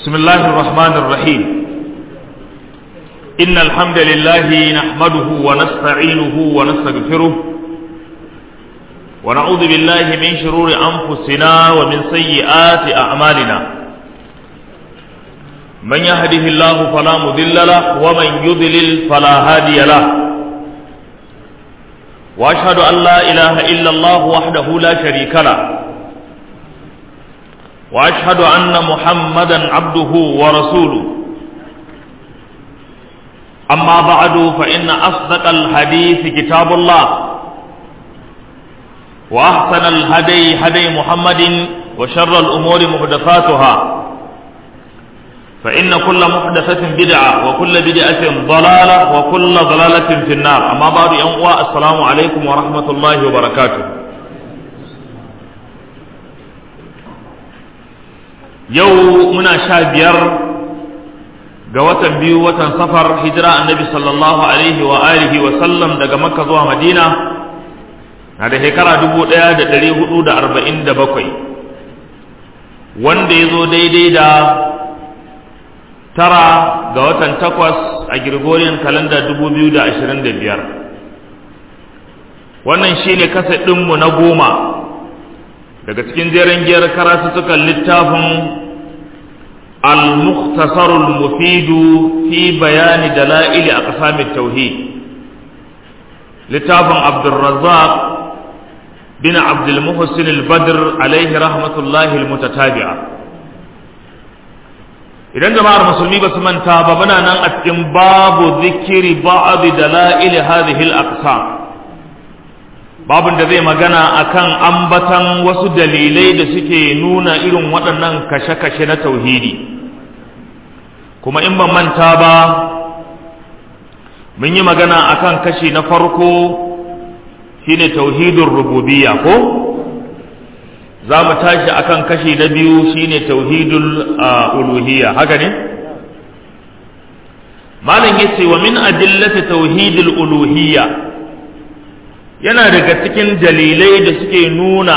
بسم الله الرحمن الرحيم إن الحمد لله نحمده ونستعينه ونستغفره ونعوذ بالله من شرور أنفسنا ومن سيئات أعمالنا من يهده الله فلا مضل له ومن يضلل فلا هادي له وأشهد أن لا إله إلا الله وحده لا شريك له واشهد ان محمدا عبده ورسوله اما بعد فان اصدق الحديث كتاب الله واحسن الهدي هدي محمد وشر الامور محدثاتها فان كل محدثه بدعه وكل بدعه ضلاله وكل ضلاله في النار اما بعد يا السلام عليكم ورحمه الله وبركاته yau muna sha biyar ga watan biyu watan safar hijira annabi sallallahu alaihi wa alihi wa sallam daga makka zuwa madina na da shekara dubu ɗaya da ɗari hudu da arba'in da bakwai wanda ya zo daidai da tara ga watan takwas a Gregorian kalanda dubu biyu da ashirin da biyar wannan shine kasa ɗinmu na goma daga cikin jeren giyar karatuttukan littafin al-mukhtasar al-mufid fi bayan dalail aqsam at-tauhid littafin Abdurrazzaq bin Abd al-Muhsin al-Badr alayhi rahmatullah al-mutatabi'a idan jama'ar musulmi ba su manta ba muna nan a cikin babu zikiri ba'd dalail hadhihi al-aqsam babin da zai magana akan ambatan wasu dalilai da suke nuna irin waɗannan kashe-kashe na tauhidi kuma in ban manta ba mun yi magana akan kashi na farko shine tauhidin rububiyya ko za mu tashi akan kashi na biyu shine tauhidul uluhiyya haka ne malam yace wa min adillati tauhidul uluhiyya yana daga cikin dalilai da suke nuna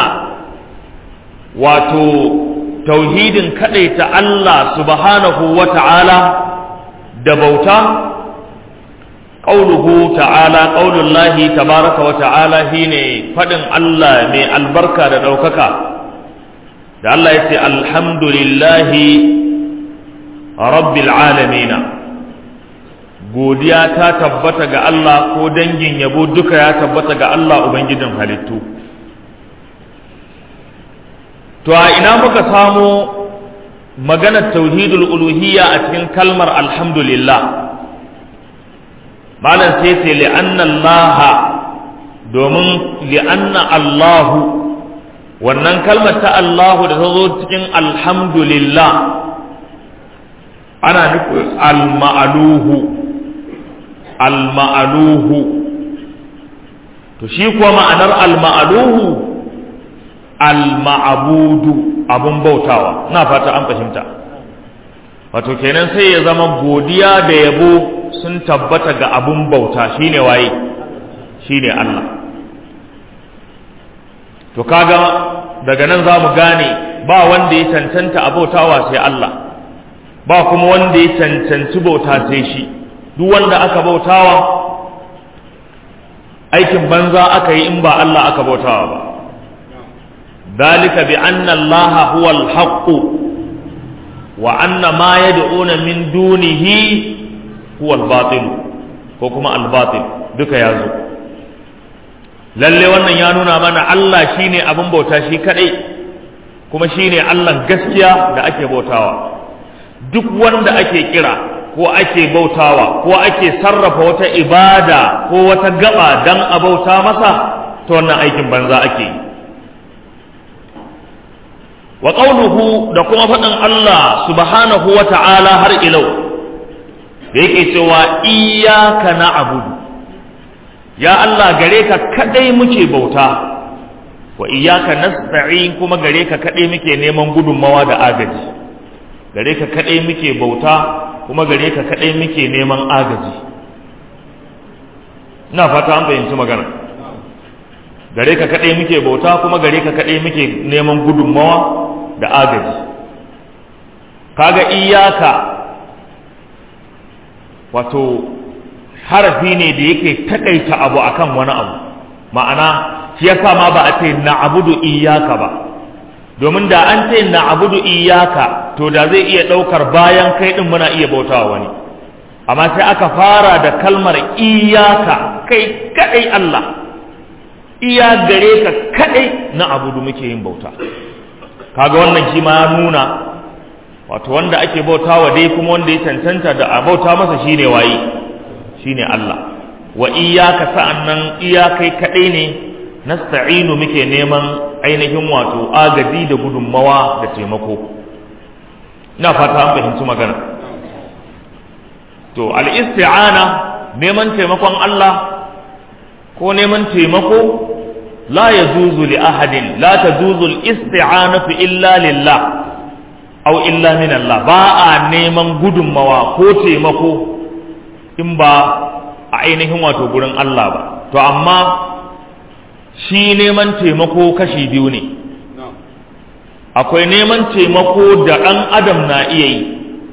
wato tauhidin ta Allah subhanahu wa ta'ala da bauta ƙauluhu ta'ala ƙaulullahi tabaraka wa ta'ala shine faɗin Allah mai albarka da ɗaukaka da Allah ya ce alhamdulillahi rabbil alamina godiya ta tabbata ga Allah ko dangin yabo duka ya tabbata ga Allah Ubangijin halittu. To a ina muka samo maganar tauhidul uluhiyya a cikin kalmar alhamdulillah. Malam sai ce li'anna Allah domin li'anna Allahu wannan kalmar ta Allahu da ta zo cikin alhamdulillah ana nufin al-ma'aluhu alma'aluhu to shi kuwa ma'anar alma'aluhu alma'abudu abun bautawa na fata an fahimta wato kenan sai ya zama godiya da yabo sun tabbata ga abun bauta shine waye shine Allah to kaga daga nan za mu gane ba wanda ya cancanta a bautawa sai Allah ba kuma wanda ya cancanci bauta sai shi duk wanda aka bautawa aikin banza aka yi in ba Allah aka bautawa ba dalika bi anna Allah huwa al-haqq wa anna ma yad'una min dunihi huwa al-batil ko kuma al-batil duka yazo lalle wannan ya nuna mana Allah shine abin bauta shi kadai kuma shine Allah gaskiya da ake bautawa duk wanda ake kira ko ake bautawa ko ake sarrafa wata ibada ko wata gaba dan a bauta masa to wannan aikin banza ake yi wa qawluhu da kuma faɗin Allah subhanahu wa ta'ala har ilau da yake cewa iyyaka na'budu ya Allah gare ka kadai muke bauta wa iyyaka nasta'in kuma gare ka kadai muke neman gudunmawa da agaji gare ka kadai muke bauta kuma gare ka kaɗai muke neman agaji ina fata an fahimci magana gare ka kaɗai muke bauta kuma gare ka kaɗai muke neman gudunmawa da agaji kaga iyaka wato harafi ne da yake takaita abu akan wani abu ma'ana shi yasa ma ba a ce na'budu iyaka ba domin da an ce na'budu iyaka to da zai iya daukar bayan kai din muna iya bautawa wani amma sai aka fara da kalmar iyaka kai kadai Allah iya gare ka kadai na abudu muke yin bauta kaga wannan shi ma ya nuna wato wanda ake bautawa dai kuma wanda ya cancanta da a bauta masa shine waye shine Allah wa iyaka sa'annan iyakai kadai ne nasta'inu muke neman ainihin wato agaji da gudunmawa da taimako ina fata an fahimci magana to al-isti'ana neman taimakon Allah ko neman taimako la yajuzu li ahadin la tajuzu al-isti'anatu illa lillah aw illa min Allah ba a neman gudunmawa ko taimako in ba a ainihin wato gurin Allah ba to amma shi neman taimako kashi biyu ne akwai neman taimako da ɗan adam na iya yi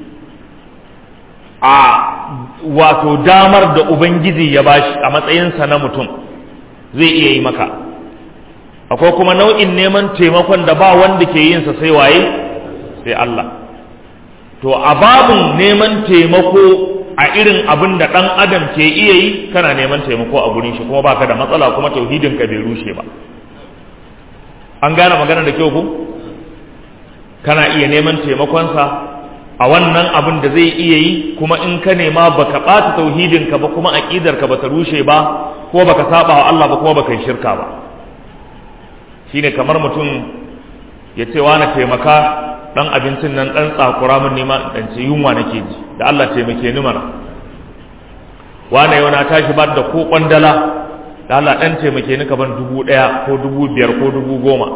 a wato damar da ubangiji ya bashi a matsayinsa na mutum zai iya yi maka akwai kuma nau'in neman taimakon da ba wanda ke yinsa sai waye sai Allah to a babin neman taimako a irin abin da ɗan adam ke iya yi kana neman taimako a gurin shi kuma baka da matsala kuma tauhidin ka bai rushe ba an gane magana da kyau ku kana iya neman taimakonsa a wannan abin da zai iya yi kuma in ka nema baka ɓata tauhidin ka ba kuma aƙidar ka bata rushe ba ko baka saba wa Allah ba kuma baka yi shirka ba shine kamar mutum ya ce wani taimaka dan abincin nan dan tsakura min nema dan ce yunwa nake ji da Allah taimake ni mana wane yau na tashi ba da ko kwandala da Allah dan taimake ni ka ban dubu daya ko dubu biyar ko dubu goma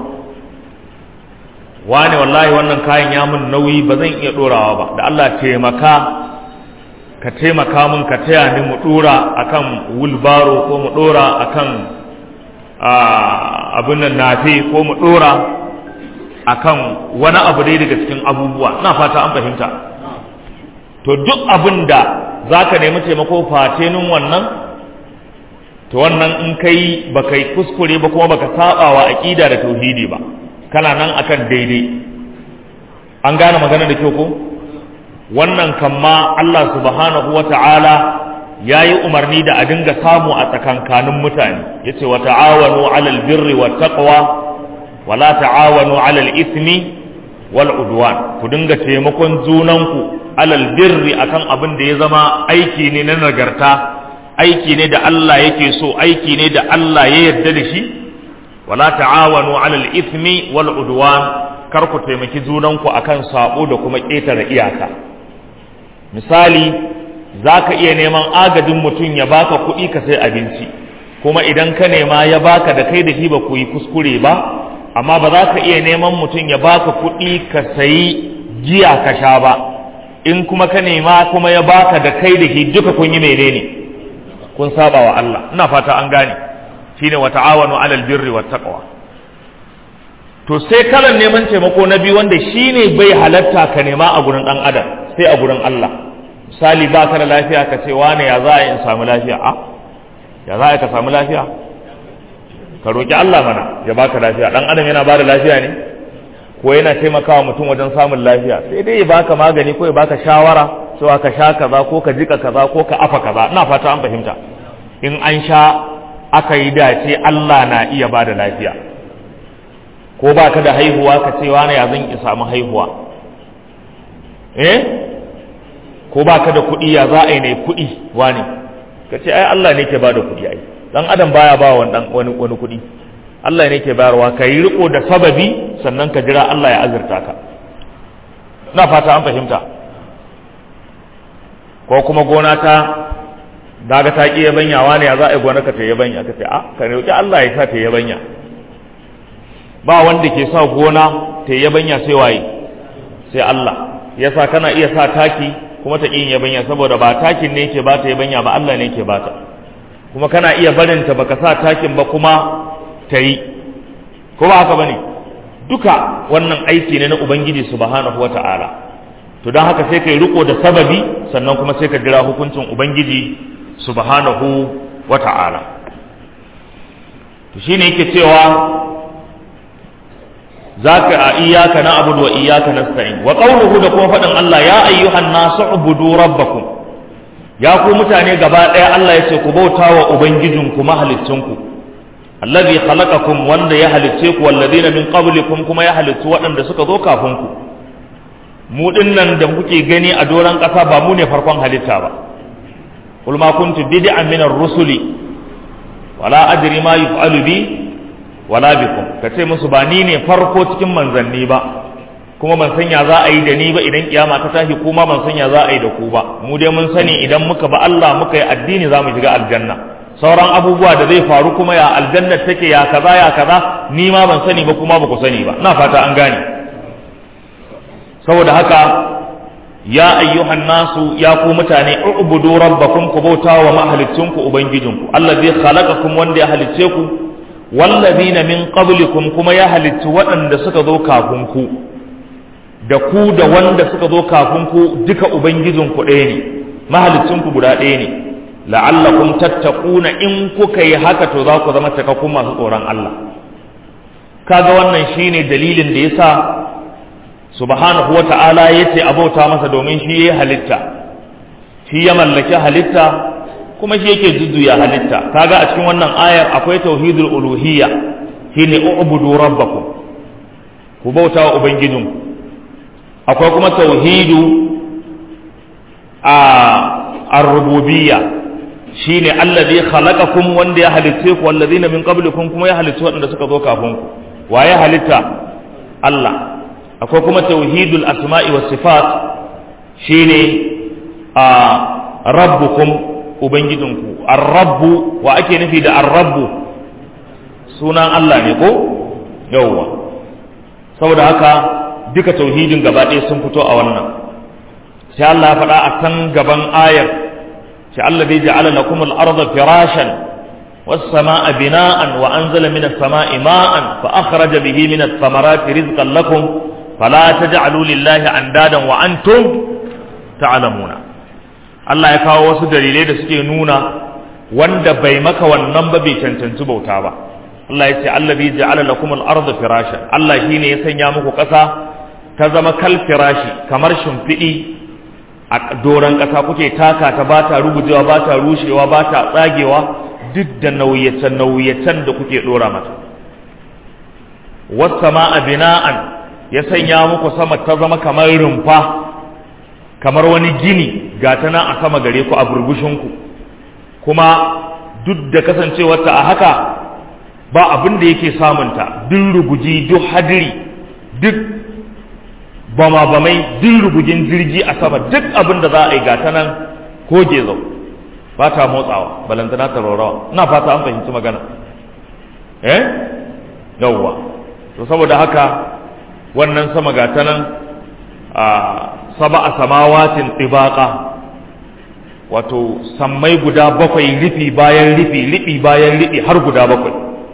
wane wallahi wannan kayan ya mun nauyi ba zan iya dorawa ba da Allah taimaka ka taimaka min ka taya ni mu dora akan wulbaro ko mu dora akan abin nan nafe ko mu dora akan wani abu dai daga cikin abubuwa na fata an fahimta to duk abin da za ka nemi taimako fatenin wannan to wannan in kai ba kai kuskure ba kuma baka saba wa aqida da tauhidi ba kana nan akan daidai an gane magana da kyau ko wannan kamma Allah subhanahu wata'ala ya yi umarni da a dinga samu a tsakankanin mutane yace wa ta'awanu 'alal birri wat taqwa wala ta'awanu 'alal ismi wal udwan ku dinga taimakon junanku alal birri akan abin da ya zama aiki ne na nagarta aiki ne da Allah yake so aiki ne da Allah ya yarda da shi wala ta'awanu 'alal ismi wal udwan kar ku taimaki junanku akan sabo da kuma ƙetare iyaka misali zaka iya neman agajin mutum ya baka kuɗi ka sai abinci kuma idan ka nema ya baka da kai da shi ba ku yi kuskure ba amma ba za ka iya neman mutum ya baka kuɗi ka sayi giya ka sha ba in kuma ka nema kuma ya baka da kai da shi duka kun yi menene kun saba wa Allah ina fata an gane shine wa ta'awanu 'alal birri wat taqwa to sai kalan neman taimako na biyu wanda shine bai halatta ka nema a gurin dan adam sai a gurin Allah misali ba ka da lafiya ka ce wane ya za a in samu lafiya a ya za a ka samu lafiya ka roki Allah mana ya baka lafiya dan adam yana bada lafiya ne ko yana taimakawa mutum wajen samun lafiya sai dai ya baka magani ko ya baka shawara cewa ka sha kaza ko ka jika kaza ko ka afa kaza ina fata an fahimta in an sha aka yi dace Allah na iya bada lafiya ko baka da haihuwa ka ce wani ya zan samu haihuwa eh ko baka da kuɗi ya za a yi ne kuɗi wani ka ce ai Allah ne ke bada kuɗi ai dan adam baya ba wani wani kuɗi Allah ne ke bayarwa ka yi riko da sababi sannan ka jira Allah ya azurta ka na fata an fahimta ko kuma gona ta daga ta ƙi yabanyawa ne ya za a yi gona ka ta yabanya ka ce a ka roƙi Allah ya sa ta yabanya ba wanda ke sa gona ta yabanya sai waye sai Allah yasa kana iya sa taki kuma ta ƙin yabanya saboda ba takin ne ke ba ta yabanya ba Allah ne ke ba ta kuma kana iya barinta baka sa takin ba kuma ta yi ko ba haka bane duka wannan aiki ne na ubangiji subhanahu wata'ala to don haka sai kai riko da sababi sannan kuma sai ka jira hukuncin ubangiji subhanahu wa ta'ala to shine yake cewa zaka a iyyaka na'budu wa iyyaka nasta'in wa qawluhu da kuma faɗin Allah ya ayyuhan nasu ubudu rabbakum ya ku mutane gaba ɗaya Allah ya ce ku bauta wa ubangijinku mahalicinku allazi khalaqakum wanda ya halicce ku walladina min qablikum kuma ya halicci waɗanda suka zo kafin ku mu dinnan da kuke gani a doron ƙasa ba mu ne farkon halitta ba qul ma kuntu bid'an min ar-rusuli wala adri ma yuf'alu bi wala bikum kace musu ba ni ne farko cikin manzanni ba kuma ban sanya za a yi da ni ba idan kiyama ta tashi kuma ban sanya za a yi da ku ba mu dai mun sani idan muka ba Allah muka yi addini za mu shiga aljanna sauran abubuwa da zai faru kuma ya aljanna take ya kaza ya kaza ni ma ban sani ba kuma ba ku sani ba na fata an gane saboda haka ya ayyuhan nasu ya ku mutane ubudu rabbakum ku bauta wa mahalicinku ubangijinku allazi khalaqakum wanda ya halicce ku wallazina min qablikum kuma ya halicci waɗanda suka zo kafin ku da ku da wanda suka zo kafin ku duka ubangijinku ɗaya ne mahalicinku guda ɗaya ne la'allakum tattaquna in kuka yi haka to za ku zama cikakkun masu tsoron Allah kaga wannan shine dalilin da yasa subhanahu wata'ala yace abauta masa domin shi yayi halitta shi ya mallaki halitta kuma shi yake jujjuya halitta kaga a cikin wannan ayar akwai tauhidul uluhiyya shine ubudu rabbakum ku bauta wa ubangijinku akwai kuma tauhidu a ar-rububiyya shine allazi khalaqakum wanda ya halitte ku wallazina min qablikum kuma ya halitta waɗanda suka zo kafin ku waye halitta Allah akwai kuma tauhidul asma'i was sifat shine a rabbukum ubangijinku ar-rabbu wa ake nufi da ar-rabbu sunan Allah ne ko yawwa saboda haka duka tauhidin gaba ɗaya sun fito a wannan sai Allah ya faɗa a kan gaban ayar sai Allah bai ja'ala lakum al-ardha firashan was-samaa'a bina'an wa anzala minas samaa'i ma'an fa akhraja bihi minas thamarati rizqan lakum fala taj'alu lillahi andadan wa antum ta'lamuna Allah ya kawo wasu dalilai da suke nuna wanda bai maka wannan ba bai cancanci bauta ba Allah ya ce allazi ja'ala lakum al-ardha firashan Allah shine ya sanya muku ƙasa ta zama kal firashi kamar shimfiɗi a doron ƙasa kuke taka ta ba ta rugujewa ba ta rushewa ba ta tsagewa duk da nauyacen-nauyacen da kuke ɗora mata wasama a bina'an ya sanya muku sama ta zama kamar rumfa kamar wani gini ga ta nan a sama gare ku a burbushinku kuma duk da kasancewarta a haka ba abin da yake samunta duk ruguji duk hadiri duk bama bamai duk rugujin jirgi a sama duk abin da za a yi gata nan ko gezo ba ta motsawa balantana ta rorawa ina fata an fahimci magana eh yawwa to saboda haka wannan sama gata nan a saba a samawatin ɗibaƙa wato sammai guda bakwai rufi bayan rufi rufi bayan rufi har guda bakwai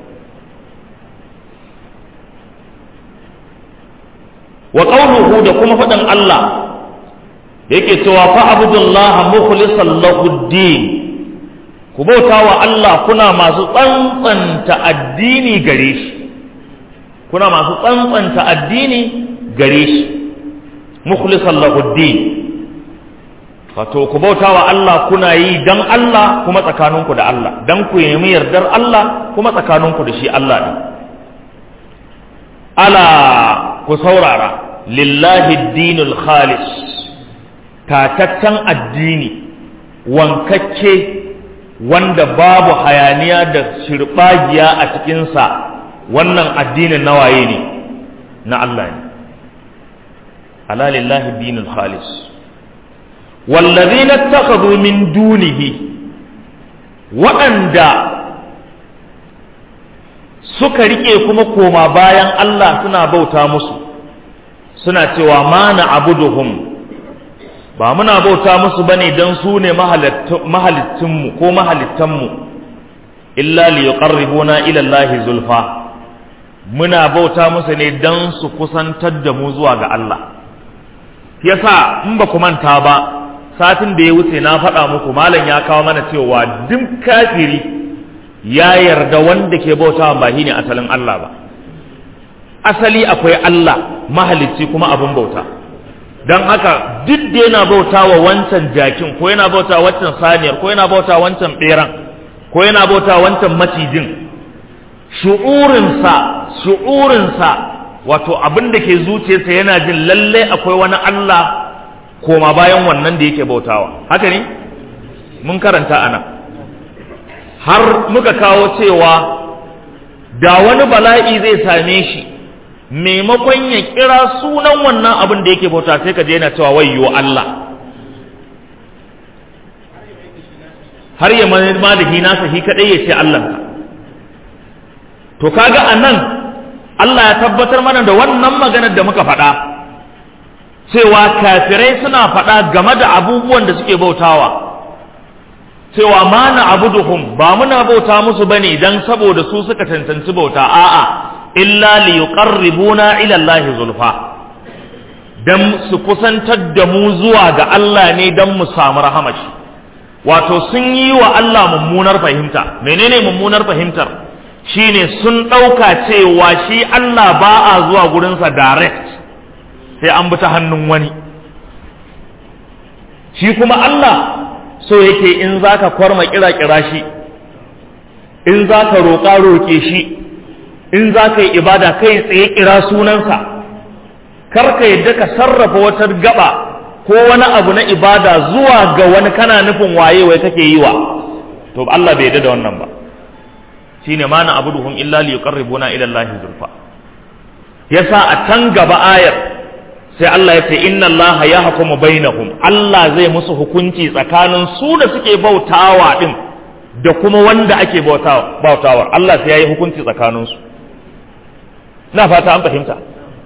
wa qawluhu da kuma faɗin Allah yake cewa fa abudullaha mukhlishan lahu din ku bauta wa Allah kuna masu tsantsanta addini gare shi kuna masu tsantsanta addini gare shi mukhlishan lahu din wato ku bauta wa Allah kuna yi dan Allah kuma tsakaninku da Allah dan ku nemi yardar Allah kuma tsakaninku da shi Allah ne ala ku saurara lillahi dinul khalis tataccen addini wankacce wanda babu hayaniya da shirɓagiya a cikinsa wannan addinin nawaye ne na Allah ne ala lillahi dinul khalis wallazina takhadhu min dunihi waɗanda suka rike kuma koma bayan Allah suna bauta musu suna cewa ma na abuduhum ba muna bauta musu bane dan su ne mahalittinmu ko mahalittanmu illa li yuqarribuna ila Allah zulfa muna bauta musu ne dan su kusantar da mu zuwa ga Allah yasa in ba ku manta ba satin da ya wuce na faɗa muku malam ya kawo mana cewa duk kafiri ya yarda wanda ke bautawa ba shine asalin Allah ba asali akwai Allah mahalicci kuma abin bauta don haka duk da yana bauta wa wancan jakin ko yana bauta wancan saniyar ko yana bauta wancan beran ko yana bauta wancan macijin shu'urinsa shu'urinsa wato abin da ke zuciyarsa yana jin lalle akwai wani Allah koma bayan wannan da yake bautawa haka ne mun karanta ana har muka kawo cewa da wani bala'i zai same shi maimakon ya kira sunan wannan abin da yake bauta sai ka je yana cewa wayyo Allah har ya ma da hina sa shi kadai ya ce Allah to kaga anan Allah ya tabbatar mana da wannan maganar da muka faɗa cewa kafirai suna faɗa game da abubuwan da suke bautawa cewa ma na abuduhum ba muna bauta musu bane dan saboda su suka cancanci bauta a'a illa li yuqarribuna ila Allah zulfa dan su kusantar da mu zuwa ga Allah ne dan mu samu rahamashi wato sun yi wa Allah mummunar fahimta menene mummunar fahimtar shine sun ɗauka cewa shi Allah ba a zuwa gurinsa direct sai an bi ta hannun wani shi kuma Allah so yake in zaka kwarma kira kira shi in zaka roƙa roƙe shi in zaka yi ibada kai tsaye kira sunansa kar ka yadda ka sarrafa wata gaba ko wani abu na ibada zuwa ga wani kana nufin waye wai kake yi wa to Allah bai yadda da wannan ba shine ma na abuduhum illa li yuqarribuna ila Allah zulfa yasa a can gaba ayar sai Allah ya ce inna Allah ya hukumu bainahum Allah zai musu hukunci tsakanin su da suke bautawa din da kuma wanda ake bautawa bautawa Allah sai yayi hukunci tsakanin su na fata an fahimta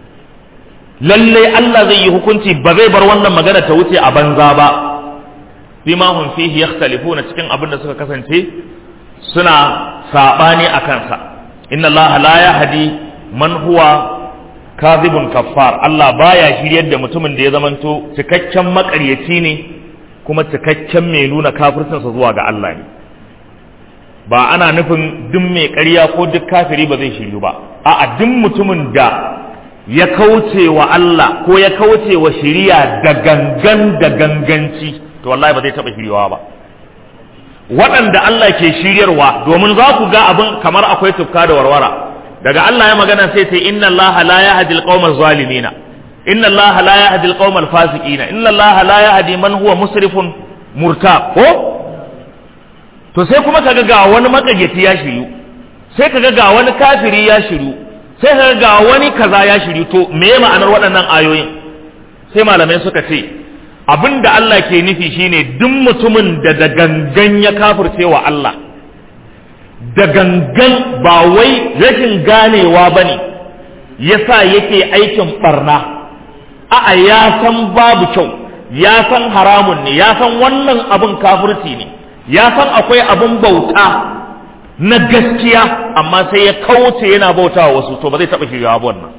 lalle Allah zai yi hukunci ba zai bar wannan magana ta wuce a banza ba bima hum fihi yakhtalifuna cikin abin da suka kasance suna sabani a kansa inna Allah la yahdi man huwa kazibun kaffar Allah baya shiryar da mutumin da ya zamanto cikakken makaryaci ne kuma cikakken mai nuna kafircinsa zuwa ga Allah ne ba ana nufin duk mai ƙarya ko duk kafiri ba zai shiryu ba a'a duk mutumin da ya kauce wa Allah ko ya kauce wa shiriya da gangan da ganganci to wallahi ba zai taɓa shiryuwa ba waɗanda Allah ke shiryarwa domin za ku ga abin kamar akwai tufka da warwara daga Allah ya magana sai ce inna Allah la yahdi al-qawma zalimina inna Allah la yahdi al-qawma al-fasiqina inna Allah la yahdi man huwa musrifun murtab ko to sai kuma kaga ga wani makagaci ya shiryu sai kaga ga wani kafiri ya shiryu sai kaga ga wani kaza ya shiryu to me ma'anar waɗannan ayoyin sai malamai suka ce abinda Allah ke nufi shine duk mutumin da da gangan ya kafirce wa Allah da gangan ba wai rashin ganewa ba ne ya sa yake aikin barna a'a ya san babu kyau ya san haramun ne ya san wannan abin kafirci ne ya san akwai abin bauta na gaskiya amma sai ya kauce yana bauta wa wasu to ba zai taɓa shiryawa ba wannan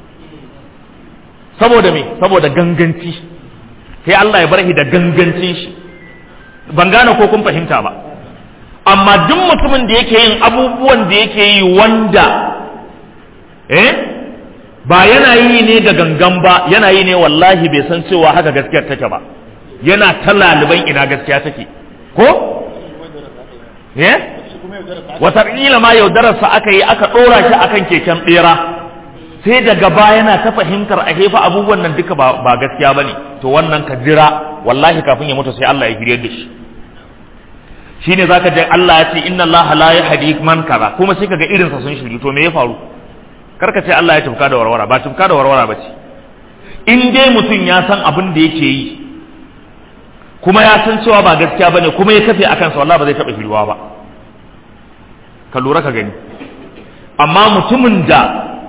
saboda me saboda ganganci sai Allah ya bar shi da gangancin shi ban gane ko kun fahimta ba amma duk mutumin da yake yin abubuwan da yake yi wanda eh ba yana yi ne da gangan ba yana yi ne wallahi bai san cewa haka gaskiyar take ba yana ta laliban ina gaskiya take ko eh wataƙila ma yaudararsa aka yi aka ɗora shi akan keken ɓera sai daga baya yana ta fahimtar a hefa abubuwan nan duka ba gaskiya ba ne to wannan ka jira wallahi kafin ya mutu sai Allah ya hirye da shi shine zaka je Allah ya ce inna Allah la yahdi man kaza kuma sai kaga irin sa sun shiri to me ya faru karka ce Allah ya tufka da warwara ba tufka da warwara bace in dai mutum ya san abin da yake yi kuma ya san cewa ba gaskiya bane kuma ya kafe akan sa wallahi ba zai taba shiriwa ba ka lura ka gani amma mutumin da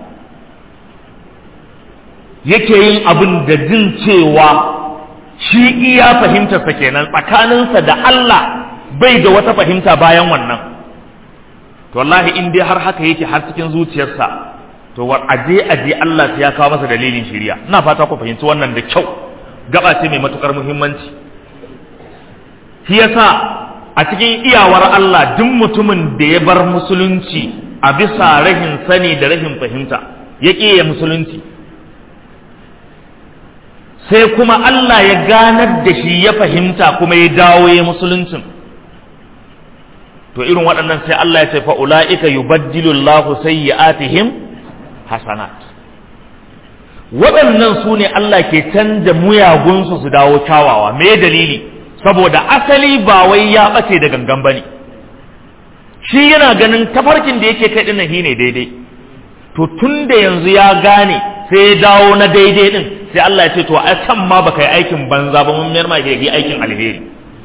yake yin abin da jin cewa shi iya fahimtarsa kenan tsakaninsa da Allah bai da wata fahimta bayan wannan to wallahi in dai har haka yake har cikin zuciyarsa to war aje aje Allah ya kawo masa dalilin shiriya ina fata ku fahimci wannan da kyau gaba ce mai matukar muhimmanci shi yasa a cikin iyawar Allah duk mutumin da ya bar musulunci a bisa rahin sani da rahin fahimta ya ya musulunci sai kuma Allah ya ganar da shi ya fahimta kuma ya dawo ya musuluncin to irin waɗannan sai Allah ya ce fa ulaika yubaddilu Allahu sayyi'atihim hasanat waɗannan su ne Allah ke canja muyagunsu su dawo kyawawa me dalili saboda asali ba wai ya ɓace da gangan bane shi yana ganin tafarkin da yake kai dinnan shine daidai to tun da yanzu ya gane sai ya dawo na daidai din sai Allah ya ce to a can ma baka yi aikin banza ba mun mayar ma ke yi aikin alheri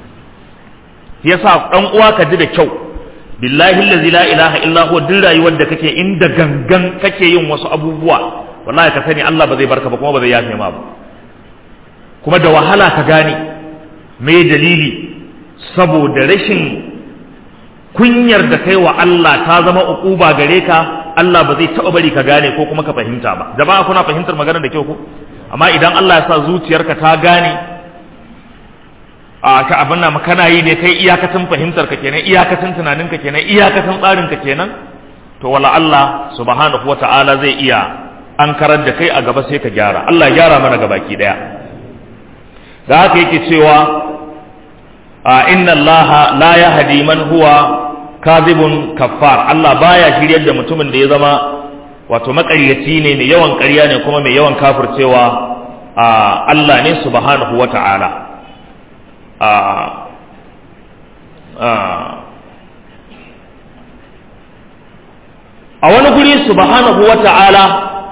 yasa dan uwa ka ji da kyau billahi allazi la ilaha illa huwa duk rayuwar da kake inda gangan kake yin wasu abubuwa wallahi ka sani Allah ba zai barka ba kuma ba zai yafe ma ba kuma da wahala ka gane me dalili saboda rashin kunyar da kai wa Allah ta zama uquba gare ka Allah ba zai taɓa bari ka gane ko kuma ka fahimta ba jama'a kuna fahimtar maganar da kyau ko amma idan Allah ya sa zuciyarka ta gane a ka abin nan kana yi ne kai iyakacin fahimtar ka kenan iyakacin tunanin ka kenan iyakacin tsarin ka kenan to wala Allah subhanahu wata'ala zai iya an karar da kai a gaba sai ka gyara Allah ya gyara mana gabaki daya da haka yake cewa a inna Allah la yahdi man huwa kadhibun kaffar Allah baya shiryar da mutumin da ya zama wato makaryaci ne mai yawan ƙarya ne kuma mai yawan kafircewa a Allah ne subhanahu wata'ala a a wani guri subhanahu wata'ala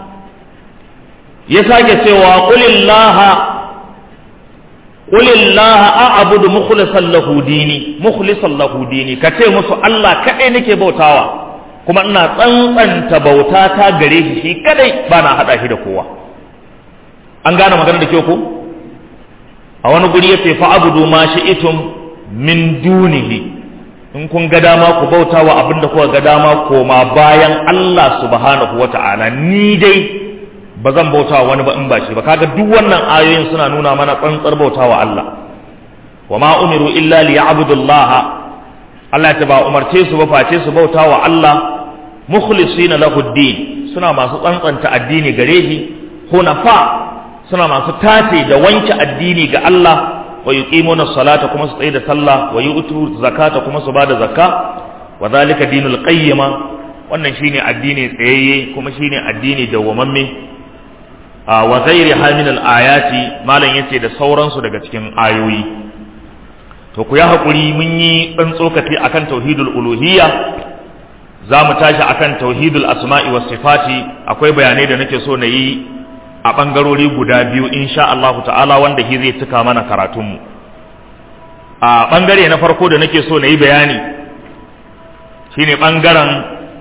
ya sake cewa qulillaha qulillaha a'budu mukhlishan lahu dini mukhlishan lahu dini kace musu Allah kadai nake bautawa kuma ina tsantsanta bauta ta gare shi shi kadai bana hada shi da kowa an gane magana da kyau ko a wani guri yace fa abudu ma shi'tum min dunihi in kun ga dama ku bauta wa abin da kuka ga dama koma bayan Allah subhanahu wata'ala ni dai ba zan bauta wa wani ba in ba shi ba kaga duk wannan ayoyin suna nuna mana tsantsar bauta wa Allah wa ma umiru illa liya'budullaha Allah ta ba umarce su ba face su bauta wa Allah mukhlisina lahu din suna masu tsantsanta addini gare shi hunafa suna masu tace da wanke addini ga Allah wa yuqimuna salata kuma su tsaye da sallah wa yu'tu zakata kuma su bada zakka wa zalika dinul qayyima wannan shine addini tsayayye kuma shine addini dawwamamme wa ghairi min al ayati malam yace da sauransu daga cikin ayoyi to ku ya hakuri mun yi dan tsokaci akan tauhidul uluhiyya za mu tashi akan tauhidul asma'i was sifati akwai bayanai da nake so na yi a ɓangarori guda biyu insha Allah ta'ala wanda shi zai cika mana karatunmu a ɓangare na farko da nake so na yi bayani shine ɓangaren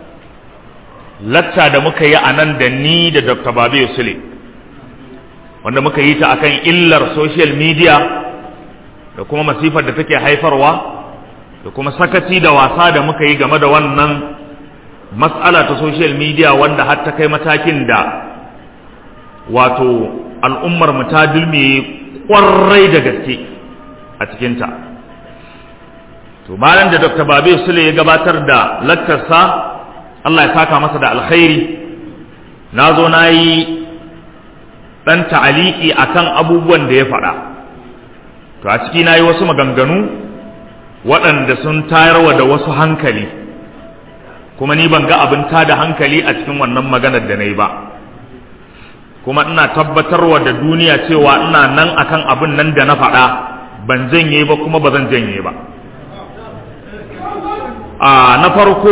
lacca da muka yi a nan da ni da Dr. Babe Sule wanda muka yi ta akan illar social media da kuma masifar da take haifarwa da kuma sakaci da wasa da muka yi game da wannan mas'ala ta social media wanda har ta kai matakin da wato al'ummar mu ta dulme kwarai da gaske a cikinta to bayan da dr babe sule ya gabatar da laktarsa allah ya saka masa da alkhairi na zo na yi ɗan ta'aliki a kan abubuwan da ya faɗa to a ciki na yi wasu maganganu waɗanda sun tayarwa da wasu hankali kuma ni ban ga abin tada hankali a cikin wannan maganar da na yi ba kuma ina tabbatarwa da duniya cewa ina nan akan abin nan da na faɗa ban janye ba kuma ba zan janye ba a na farko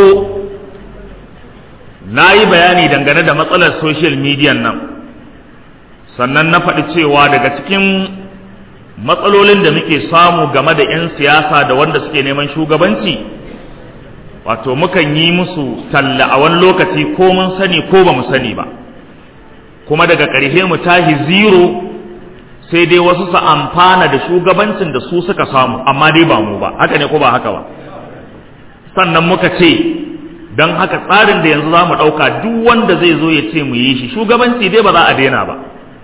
na yi bayani dangane da matsalar social media nan sannan na faɗi cewa daga cikin matsalolin da muke samu game da 'yan siyasa da wanda suke neman shugabanci wato mukan yi musu talla a wani lokaci ko mun sani ko ba mu sani ba kuma daga ƙarshe mu tahi zero sai dai wasu su amfana da shugabancin da su suka samu amma dai ba mu ba haka ne ko ba haka ba sannan muka ce don haka tsarin da yanzu za mu ɗauka duk wanda zai zo ya ce mu yi shi shugabanci dai ba za a daina ba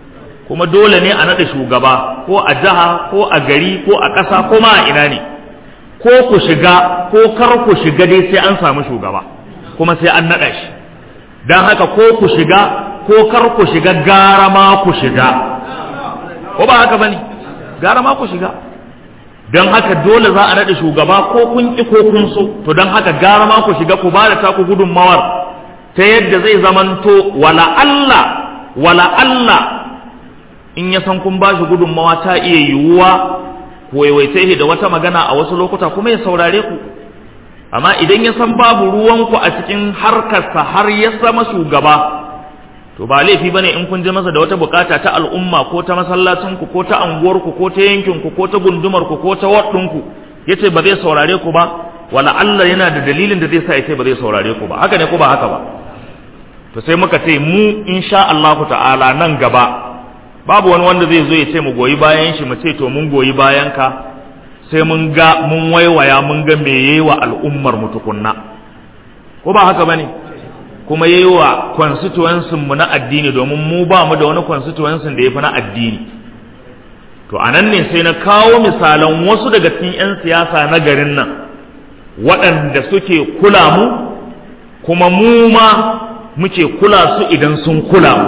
kuma dole ne a naɗa shugaba ko a jiha ko a gari ko a ƙasa ko ma a ina ne ko ku shiga ko kar ku shiga dai sai an samu shugaba kuma sai an naɗa shi don haka ko ku shiga ko kar ku shiga gara ma ku shiga ko ba haka bane gara ma ku shiga don haka dole za a naɗa shugaba ko kun ƙi ko kun so to don haka gara ma ku shiga ku ba da taku gudunmawar ta yadda zai zamanto wala Allah wala Allah in ya san kun ba shi gudunmawa ta iya yiwuwa ku waiwaita da wata magana a wasu lokuta kuma ya saurare ku amma idan ya san babu ruwanku a cikin harkarsa har ya zama shugaba to ba laifi bane in kun je masa da wata bukata ta al'umma ko ta masallacinku ko ta anguwarku ko ta yankinku ko ta gundumarku ko ta waɗinku yace ba zai saurare ku ba wala Allah yana da dalilin da zai sa yace ba zai saurare ku ba haka ne ko ba haka ba to sai muka ce mu insha Allah ta'ala nan gaba babu wani wanda zai zo ya ce mu goyi bayan shi mu ce to mun goyi bayan ka sai mun ga mun waiwaya mun ga me yayi wa al'ummar mu tukunna ko ba haka bane kuma yayi wa constituency mu na addini domin mu ba mu da wani constituency da yafi na addini to anan ne sai na kawo misalan wasu daga cikin 'yan siyasa na garin nan waɗanda suke kula mu kuma mu ma muke kula su idan sun kula mu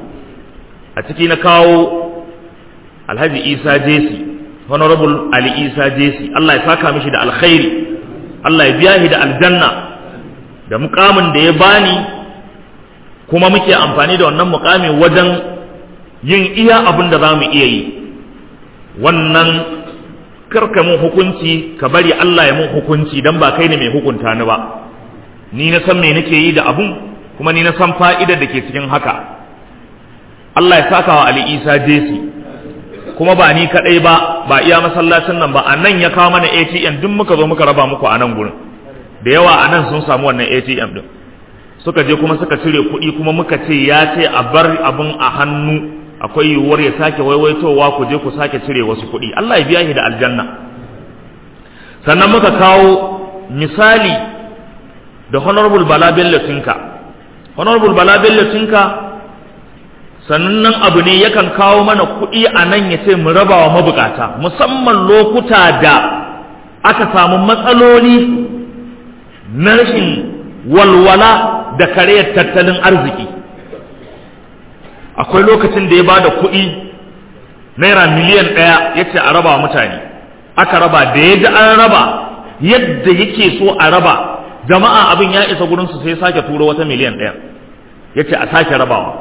a ciki na kawo alhaji isa jesi honorable ali isa jesi allah ya saka mishi da alkhairi allah ya biya shi da aljanna da mukamin da ya bani kuma muke amfani da wannan mukamin wajen yin iya abin da za mu iya yi wannan karka mun hukunci ka bari allah ya mun hukunci don ba kai ne mai hukunta ni ba ni na san me nake yi da abun kuma ni na san fa'idar da ke cikin haka Allah ya saka wa Ali Isa Jesi kuma ba ni kadai ba ba iya masallacin nan ba a nan ya kawo mana ATM duk muka zo muka raba muku a nan gurin da yawa a nan sun samu wannan ATM din suka je kuma suka cire kuɗi kuma muka ce ya ce a bar abin a hannu akwai yiwuwar ya sake waiwaitowa ku je ku sake cire wasu kuɗi Allah ya biya shi da aljanna sannan muka kawo misali da honorable Bala Bello Tinka honorable Bala Bello Tinka sannan abu ne yakan kawo mana kuɗi a nan ya ce mu raba wa mabukata musamman lokuta da aka samu matsaloli na rashin walwala da karayar tattalin arziki akwai lokacin da ya ba da kuɗi naira miliyan ɗaya ya ce a raba mutane aka raba da ya ji an raba yadda yake so a raba jama'a abin ya isa gurinsu sai sake turo wata miliyan ɗaya ya ce a sake rabawa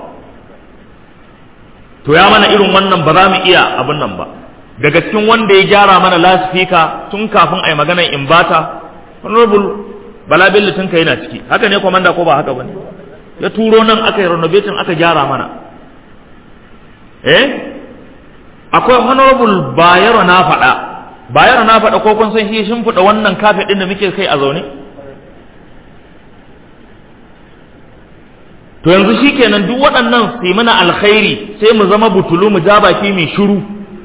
to ya mana irin wannan ba za mu iya abin nan ba daga cikin wanda ya gyara mana lasifika tun kafin a yi maganar imbata honorable bala bello tun ka yana ciki haka ne kwamanda ko ba haka ba ne ya turo nan aka yi renovation aka gyara mana eh akwai honorable bayero na faɗa bayero na faɗa ko kun san shi shimfiɗa wannan kafe ɗin da muke kai a zaune to yanzu shikenan duk waɗannan su mana alkhairi sai mu zama butulu mu ja baki mai shiru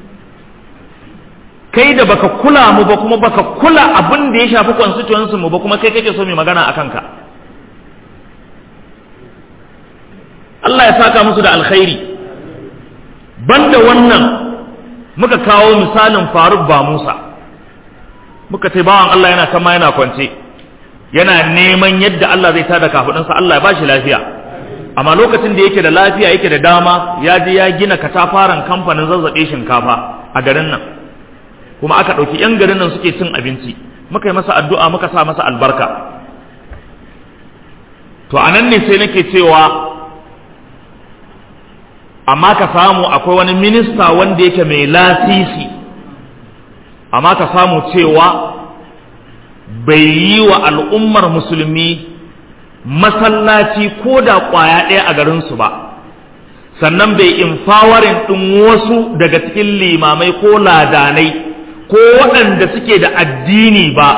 kai da baka kula mu ba kuma baka kula abin da ya shafi constituency mu ba kuma kai kake so mai magana a kanka Allah ya saka musu da alkhairi banda wannan muka kawo misalin Faruk ba Musa muka ce bawan Allah yana kama yana kwance yana neman yadda Allah zai tada kafudinsa Allah ya bashi lafiya amma lokacin da yake da lafiya yake da dama ya je ya gina katafaren kamfanin zazzabe shinkafa a garin nan kuma aka ɗauki 'yan garin nan suke cin abinci muka yi masa addu'a muka sa masa albarka to a nan ne sai nake cewa amma ka samu akwai wani minista wanda yake mai lasisi amma ka samu cewa bai yi wa al'ummar musulmi masallaci ko da ƙwaya ɗaya a garinsu ba sannan bai infawarin ɗin wasu daga cikin limamai ko ladanai ko waɗanda suke da addini ba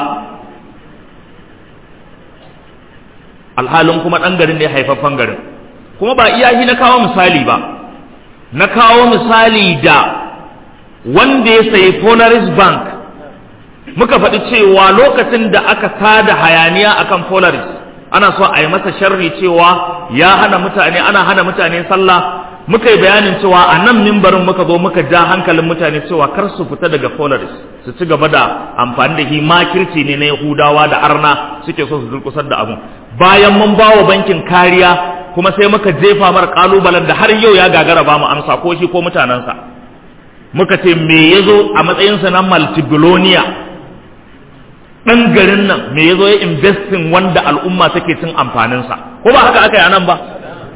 alhalin kuma ɗan garin ne haifaffen garin kuma ba iyahi na kawo misali ba na kawo misali da wanda ya sayi Polaris Bank muka faɗi cewa lokacin da aka tada hayaniya akan Polaris ana so a yi masa sharri cewa ya hana mutane ana hana mutane sallah muka yi bayanin cewa a nan mimbarin muka zo muka ja hankalin mutane cewa kar su fita daga polaris su ci gaba da amfani da himakirci ne na yahudawa da arna suke so su durkusar da abun bayan mun ba wa bankin kariya kuma sai muka jefa mar kalubalen da har yau ya gagara ba mu amsa ko shi ko mutanensa muka ce me ya zo a matsayinsa na multibillionaire ɗan garin nan me ya zo ya investin wanda al'umma take cin amfaninsa ko ba haka aka yi anan ba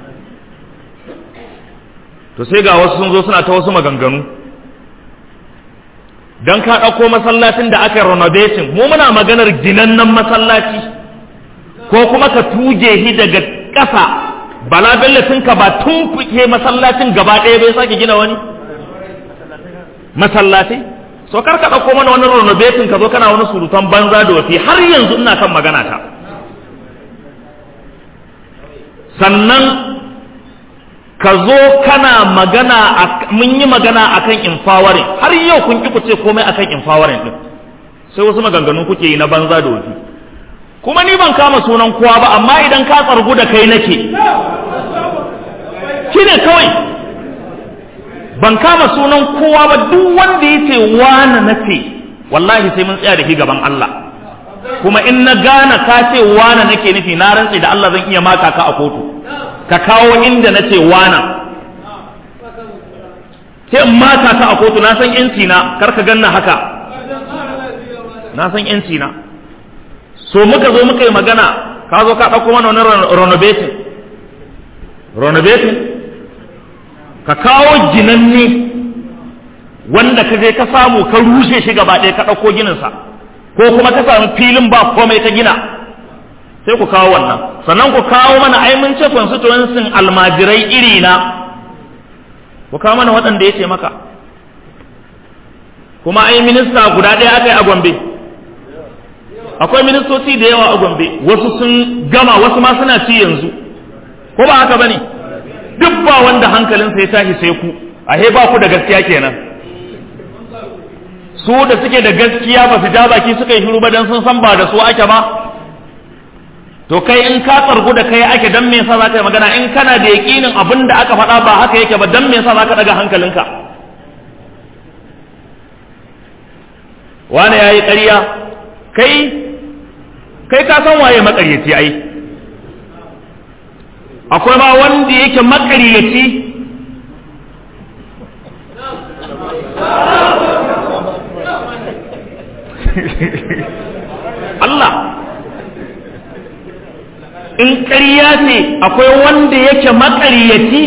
to sai ga wasu sun zo suna ta wasu maganganu don ka ɗauko masallacin da aka yi renovating mu muna maganar ginannen masallaci ko kuma ka tuje shi daga ƙasa bala ka ba tun kuke masallacin gaba ɗaya bai sake gina wani masallaci so kar ka ɗauko mana wani renovating ka zo kana wani surutan banza da wasi har yanzu ina kan magana ta sannan ka zo kana magana mun yi magana akan empowering har yau kun ki ku ce komai akan empowering din sai wasu maganganu kuke yi na banza da wasi kuma ni ban kama sunan kowa ba amma idan ka tsargu da kai nake shine kawai ban kama sunan kowa ba duk wanda yace wani nace wallahi sai mun tsaya da shi gaban Allah kuma in na gane ka ce wani nake nufi na rantsi da Allah zan iya maka ka a kotu ka kawo inda nace wani sai in maka ka a kotu na san yanci na kar ka ganna haka na san yanci na so muka zo muka yi magana ka zo ka ɗauko mana wani renovating renovating ka kawo ginanne wanda ka je ka samu ka rushe shi gaba ɗaya ka ɗauko gininsa ko kuma ka samu filin ba komai ka gina sai ku kawo wannan sannan ku kawo mana ai mun ce constituency almajirai iri na ku kawo mana waɗanda ya ce maka kuma ai minista guda ɗaya aka yi a gombe akwai ministoci da yawa a gombe wasu sun gama wasu ma suna ci yanzu ko ba haka bane duk ba wanda hankalinsa ya tashi sai ku a ba ku da gaskiya kenan su da suke da gaskiya ba su ja baki suka yi shiru ba dan sun san ba da su ake ba to kai in ka tsargu da kai ake dan me yasa za ka yi magana in kana da yaƙinin abin da aka faɗa ba haka yake ba dan me yasa za ka daga hankalinka wani ya yi ƙarya kai kai ka san waye maƙaryaci ai akwai ma wanda yake maƙaryaci Allah in ƙarya ce akwai wanda yake maƙaryaci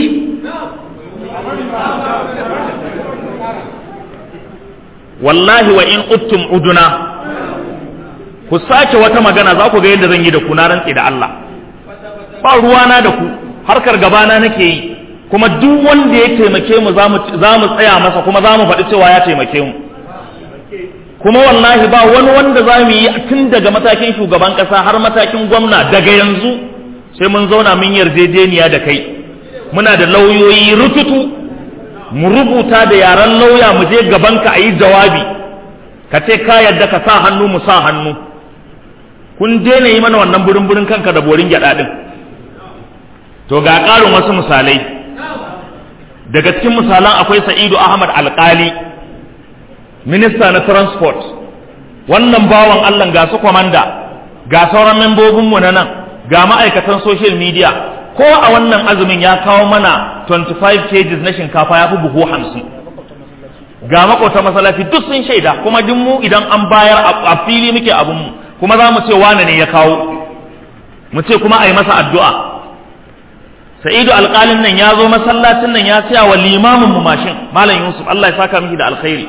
wallahi wa in uttum uduna ku sake wata magana za ku ga yadda zan yi da ku na rantsi da Allah ba ruwana da ku harkar gabana nake yi kuma duk wanda ya taimake mu za mu tsaya masa kuma za mu faɗi cewa ya taimake mu kuma wallahi ba wani wanda za mu yi tun daga matakin shugaban ƙasa har matakin gwamna daga yanzu sai mun zauna mun yarjejeniya da kai muna da lauyoyi rututu mu rubuta da yaren lauya mu je gabanka a yi jawabi ka ce ka yadda ka sa hannu mu sa hannu kun daina yi mana wannan burin burin kanka da borin gyaɗa ɗin to ga ƙarin wasu misalai daga cikin misalan akwai sa'idu ahmad alƙali minista na transport wannan bawan allah ga su kwamanda ga sauran membobinmu na nan ga ma'aikatan social media ko a wannan azumin ya kawo mana 25 kgs na shinkafa ya fi buhu hamsin ga makwata masallaci duk sun shaida kuma duk mu idan an bayar a fili muke abinmu kuma za mu ce wane ne ya kawo mu ce kuma a yi masa addu'a sa'idu alƙalin nan ya zo masallacin nan ya siya wa limamin mu mashin malam yusuf allah ya saka miki da alkhairi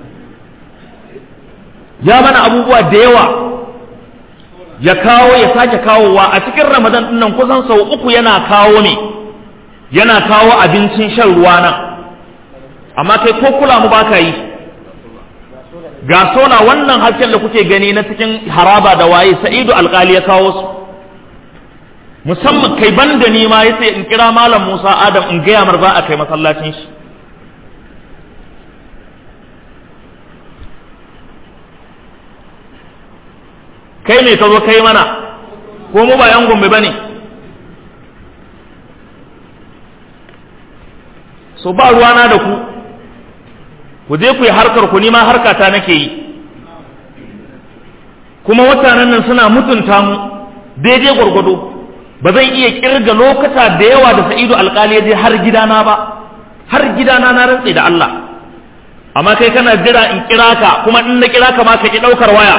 ya mana abubuwa da yawa ya kawo ya sake kawowa a cikin ramadan din nan kusan sau uku yana kawo ne yana kawo abincin shan ruwa nan amma kai ko kula mu baka yi ga sola wannan hasken da kuke gani na cikin haraba da waye sa'idu alkali ya kawo su musamman kai ban da ni ma yace in kira malam Musa Adam in gaya mar za a kai masallacin shi kai ne ka zo kai mana ko mu ba yan gombe bane so ba ruwana da ku ku je ku yi harkar ku nima harkata nake yi kuma mutanen nan suna mutunta mu daidai gwargwado ba zan iya kirga lokata da yawa da sa'idu alkali ya je har gidana ba har gidana na rantse da Allah amma kai kana jira in kira ka kuma in na kira ka ma ka ki daukar waya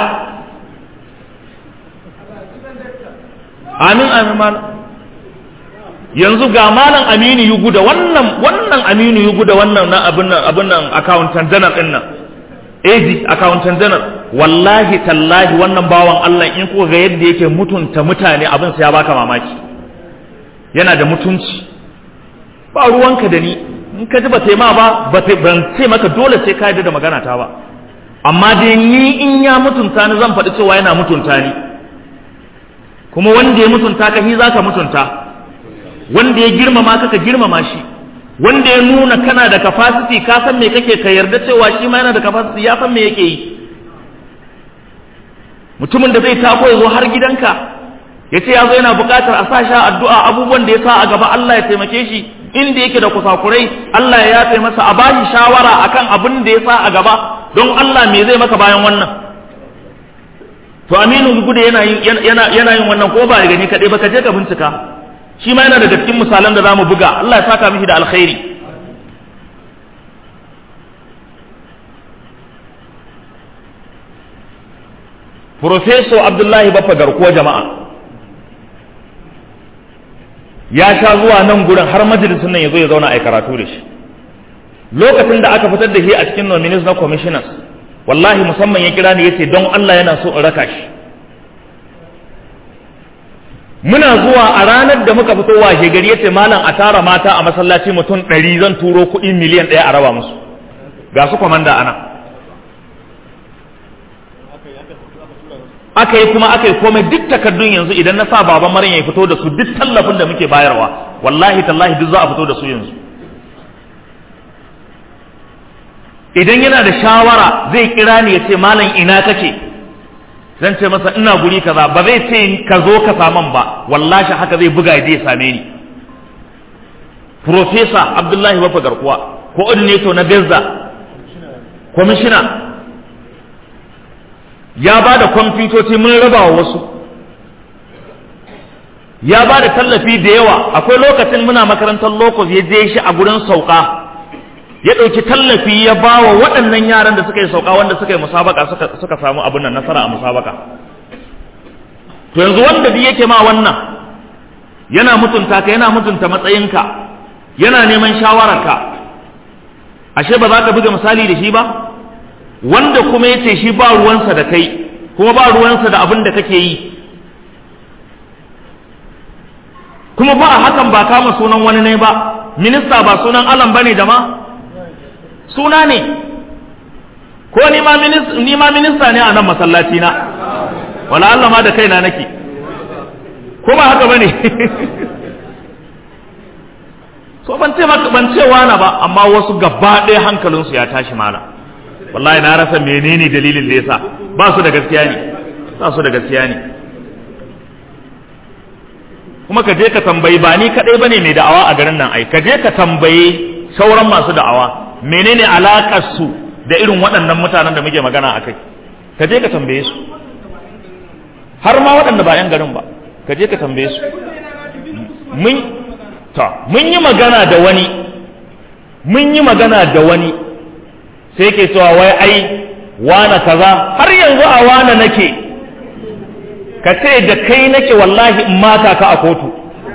amin amin malam yanzu ga malam aminu yugu da wannan wannan aminu yugu da wannan na abin nan abin nan accountant general din nan AD accountant general wallahi tallahi wannan bawan Allah in kuka ga yadda yake mutunta mutane abin sai ya baka mamaki yana da mutunci ba ruwanka da ni in ka ji ba sai ma ba ban ce maka dole sai ka yi da magana ta ba amma dai ni in ya mutunta ni zan faɗi cewa yana mutunta ni kuma wanda ya mutunta ka shi zaka mutunta wanda ya girmama ka ka girmama shi wanda ya nuna kana da capacity ka san me kake ka yarda cewa shi ma yana da capacity ya san me yake yi mutumin da zai tako ya zo har gidanka ya ce ya zo yana buƙatar a sa sha addu'a abubuwan da ya sa a gaba Allah ya taimake shi inda yake da kusakurai Allah ya yafe masa a bashi shawara akan abin da ya sa a gaba don Allah me zai maka bayan wannan to Aminu Gude yana yin yana yana yin wannan ko ba gani kadai ba ka je ka bincika shi ma yana daga cikin misalan da zamu buga Allah ya saka mishi da alkhairi Professor Abdullahi Baffa Garkuwa jama'a ya sha zuwa nan gurin har majalisun nan ya zo ya zauna a karatu da shi lokacin da aka fitar da shi a cikin nominees na commissioners wallahi musamman ya kira ni yace don Allah yana so in raka shi muna zuwa a ranar da muka fito washe gari yace malam a tara mata a masallaci mutum ɗari zan turo kuɗi miliyan ɗaya a raba musu ga su kwamanda ana aka yi kuma aka yi komai duk takardun yanzu idan na sa baban maryam ya fito da su duk tallafin da muke bayarwa wallahi tallahi duk za a fito da su yanzu idan yana da shawara zai kira ni ya ce malam ina kake zan ce masa ina guri kaza ba zai ce ka zo ka saman ba wallahi haka zai buga ya same ni Profesa Abdullahi Wafa Garkuwa coordinator na Bezza kwamishina ya ba da kwamfutoci mun raba wa wasu ya ba da tallafi da yawa akwai lokacin muna makarantar locus ya je shi a gurin sauka ya ɗauki tallafi ya ba wa waɗannan yaran da suka yi sauka wanda suka yi musabaka suka, suka samu abin nan nasara a musabaka to yanzu wanda duk yake ma wannan yana mutunta ka yana mutunta matsayinka yana neman shawararka ashe ba za ka buga misali da shi ba wanda kuma ya ce shi ba ruwansa da kai kuma ba ruwansa da abin da kake yi kuma ba a hakan ba kama sunan wani ne ba minista ba sunan alam bane jama suna ne ko ni ma minista ne a nan masallaci na wala Allah ma da kaina nake ko ba haka bane so ban ce ban ce wani ba amma wasu gaba ɗaya hankalinsu ya tashi mana wallahi na rasa menene dalilin da yasa ba su da gaskiya ne ba su da gaskiya ne kuma ka je ka tambayi ba ni kadai bane mai da'awa a garin nan ai ka je ka tambayi sauran masu da'awa menene alakar su da irin waɗannan mutanen da muke magana a kai ka je ka tambaye su har ma waɗanda ba 'yan garin ba ka je ka tambaye su mun ta mun yi magana da wani mun yi magana da wani sai ke cewa wai ai wana kaza har yanzu a wana nake ka ce da kai nake wallahi in mata ka a kotu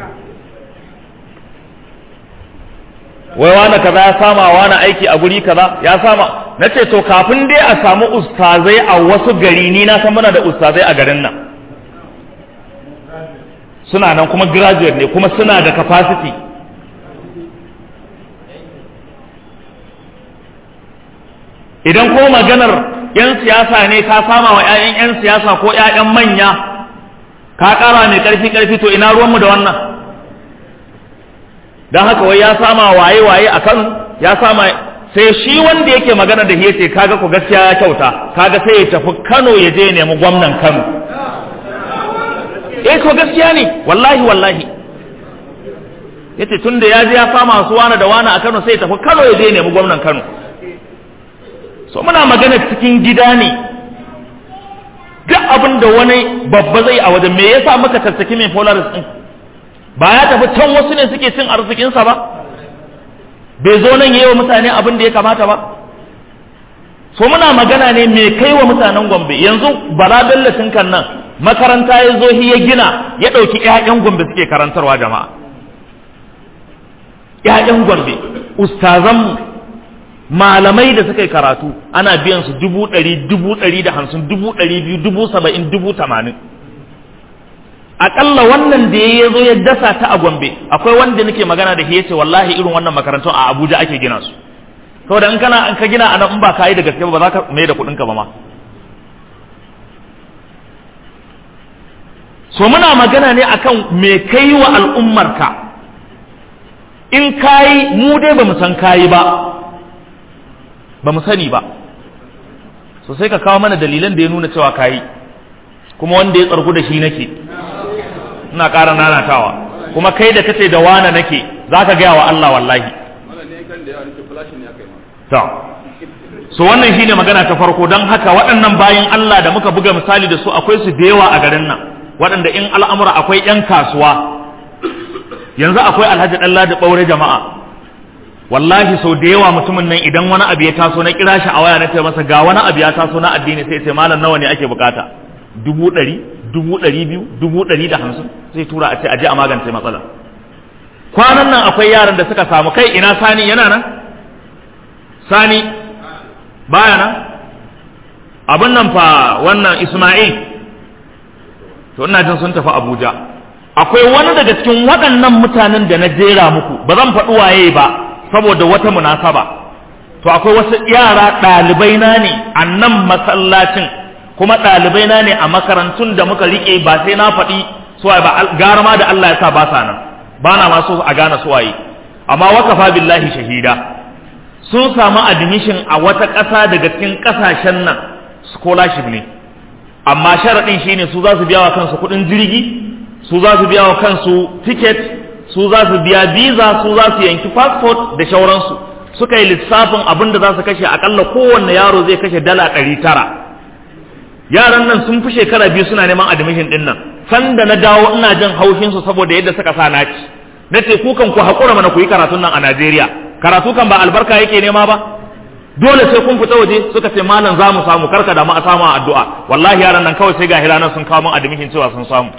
wai wana kaza ya sama wana aiki a guri kaza ya sama na ce to kafin dai a samu ustazai a wasu gari ni na san muna da ustazai a garin nan suna nan kuma graduate ne kuma suna da capacity idan ko maganar 'yan siyasa ne ka sama wa 'ya'yan 'yan siyasa ko 'ya'yan manya ka ƙara mai ƙarfi ƙarfi to ina ruwanmu da wannan don haka wai ya sama waye waye a kano ya sama sai shi wanda yake magana da yace kaga ku gaskiya ya kyauta kaga sai ya tafi kano ya je nemi gwamnan kano eh ko gaskiya ne wallahi wallahi yace tunda ya je ya kama su wani da wani a Kano sai ya tafi Kano ya je nemi gwamnan Kano so muna magana cikin gida ne duk abin da wani babba zai a wajen me yasa muka tattaki mai polaris din ba ya tafi can wasu ne suke cin arzikinsa ba bai zo nan yi wa mutane abin da ya kamata ba so muna magana ne mai kai wa mutanen gombe yanzu bala bellatin kan nan makaranta ya zo ya gina ya ɗauki 'ya'yan gombe suke karantarwa jama'a 'ya'yan gombe ustazanmu malamai da suka yi karatu ana biyan su dubu ɗari dubu ɗari da hamsin dubu ɗari biyu dubu saba'in dubu tamanin aƙalla wannan da ya zo ya dasa ta a gombe akwai wanda nake magana da shi ya ce wallahi irin wannan makarantun a abuja ake gina su saboda in kana in ka gina a nan in ba ka yi da gaske ba za ka mai da kuɗinka ba ma so muna magana ne akan me kai wa al'ummarka in kayi mu dai ba mu san kayi ba ba mu sani ba so sai ka kawo mana dalilan da ya nuna cewa kayi kuma wanda ya tsargu da shi nake ina ƙara nanatawa kuma kai da kace da wana nake za ka gaya wa Allah wallahi to so wannan shine magana ta farko don haka waɗannan bayan Allah da muka buga misali da su akwai su da yawa a garin nan waɗanda in al'amura akwai 'yan kasuwa yanzu akwai alhaji ɗalla da ɓaure jama'a wallahi sau da yawa mutumin nan idan wani abu ya taso na kira shi a waya na ce masa ga wani abu ya taso na addini sai ce malam nawa ne ake bukata dubu ɗari dubu ɗari biyu dubu ɗari da hamsin sai tura a ce aje a magance matsala kwanan nan akwai yaran da suka samu kai ina sani yana nan sani baya nan abin nan fa wannan isma'il to ina jin sun tafi abuja akwai wani daga cikin waɗannan mutanen da na jera muku ba zan faɗi waye ba saboda wata munasaba to akwai wasu yara ɗalibai na ne a nan masallacin kuma ɗalibai na ne a makarantun da muka riƙe ba sai na faɗi suwaye ba gara ma da Allah ya sa ba sa nan ba na masu a gane suwaye amma wakafa billahi shahida sun samu admission a wata ƙasa daga cikin ƙasashen nan scholarship ne amma sharaɗin shine su za su biya wa kansu kuɗin jirgi su za su biya wa kansu ticket su za su biya visa su za su yanki passport da shauransu suka yi lissafin abin da za su kashe akalla kowanne yaro zai kashe dala ɗari tara yaran nan sun fi shekara biyu suna neman admission ɗin nan sanda na dawo ina jin haushinsu saboda yadda suka sa naci na ce kukan ku haƙura mana ku yi karatun nan a Najeriya karatu kan ba albarka yake nema ba dole sai kun fita waje suka ce malam za mu samu karka da mu a samu addu'a wallahi yaran nan kawai sai ga hiranan sun kawo min admission cewa sun samu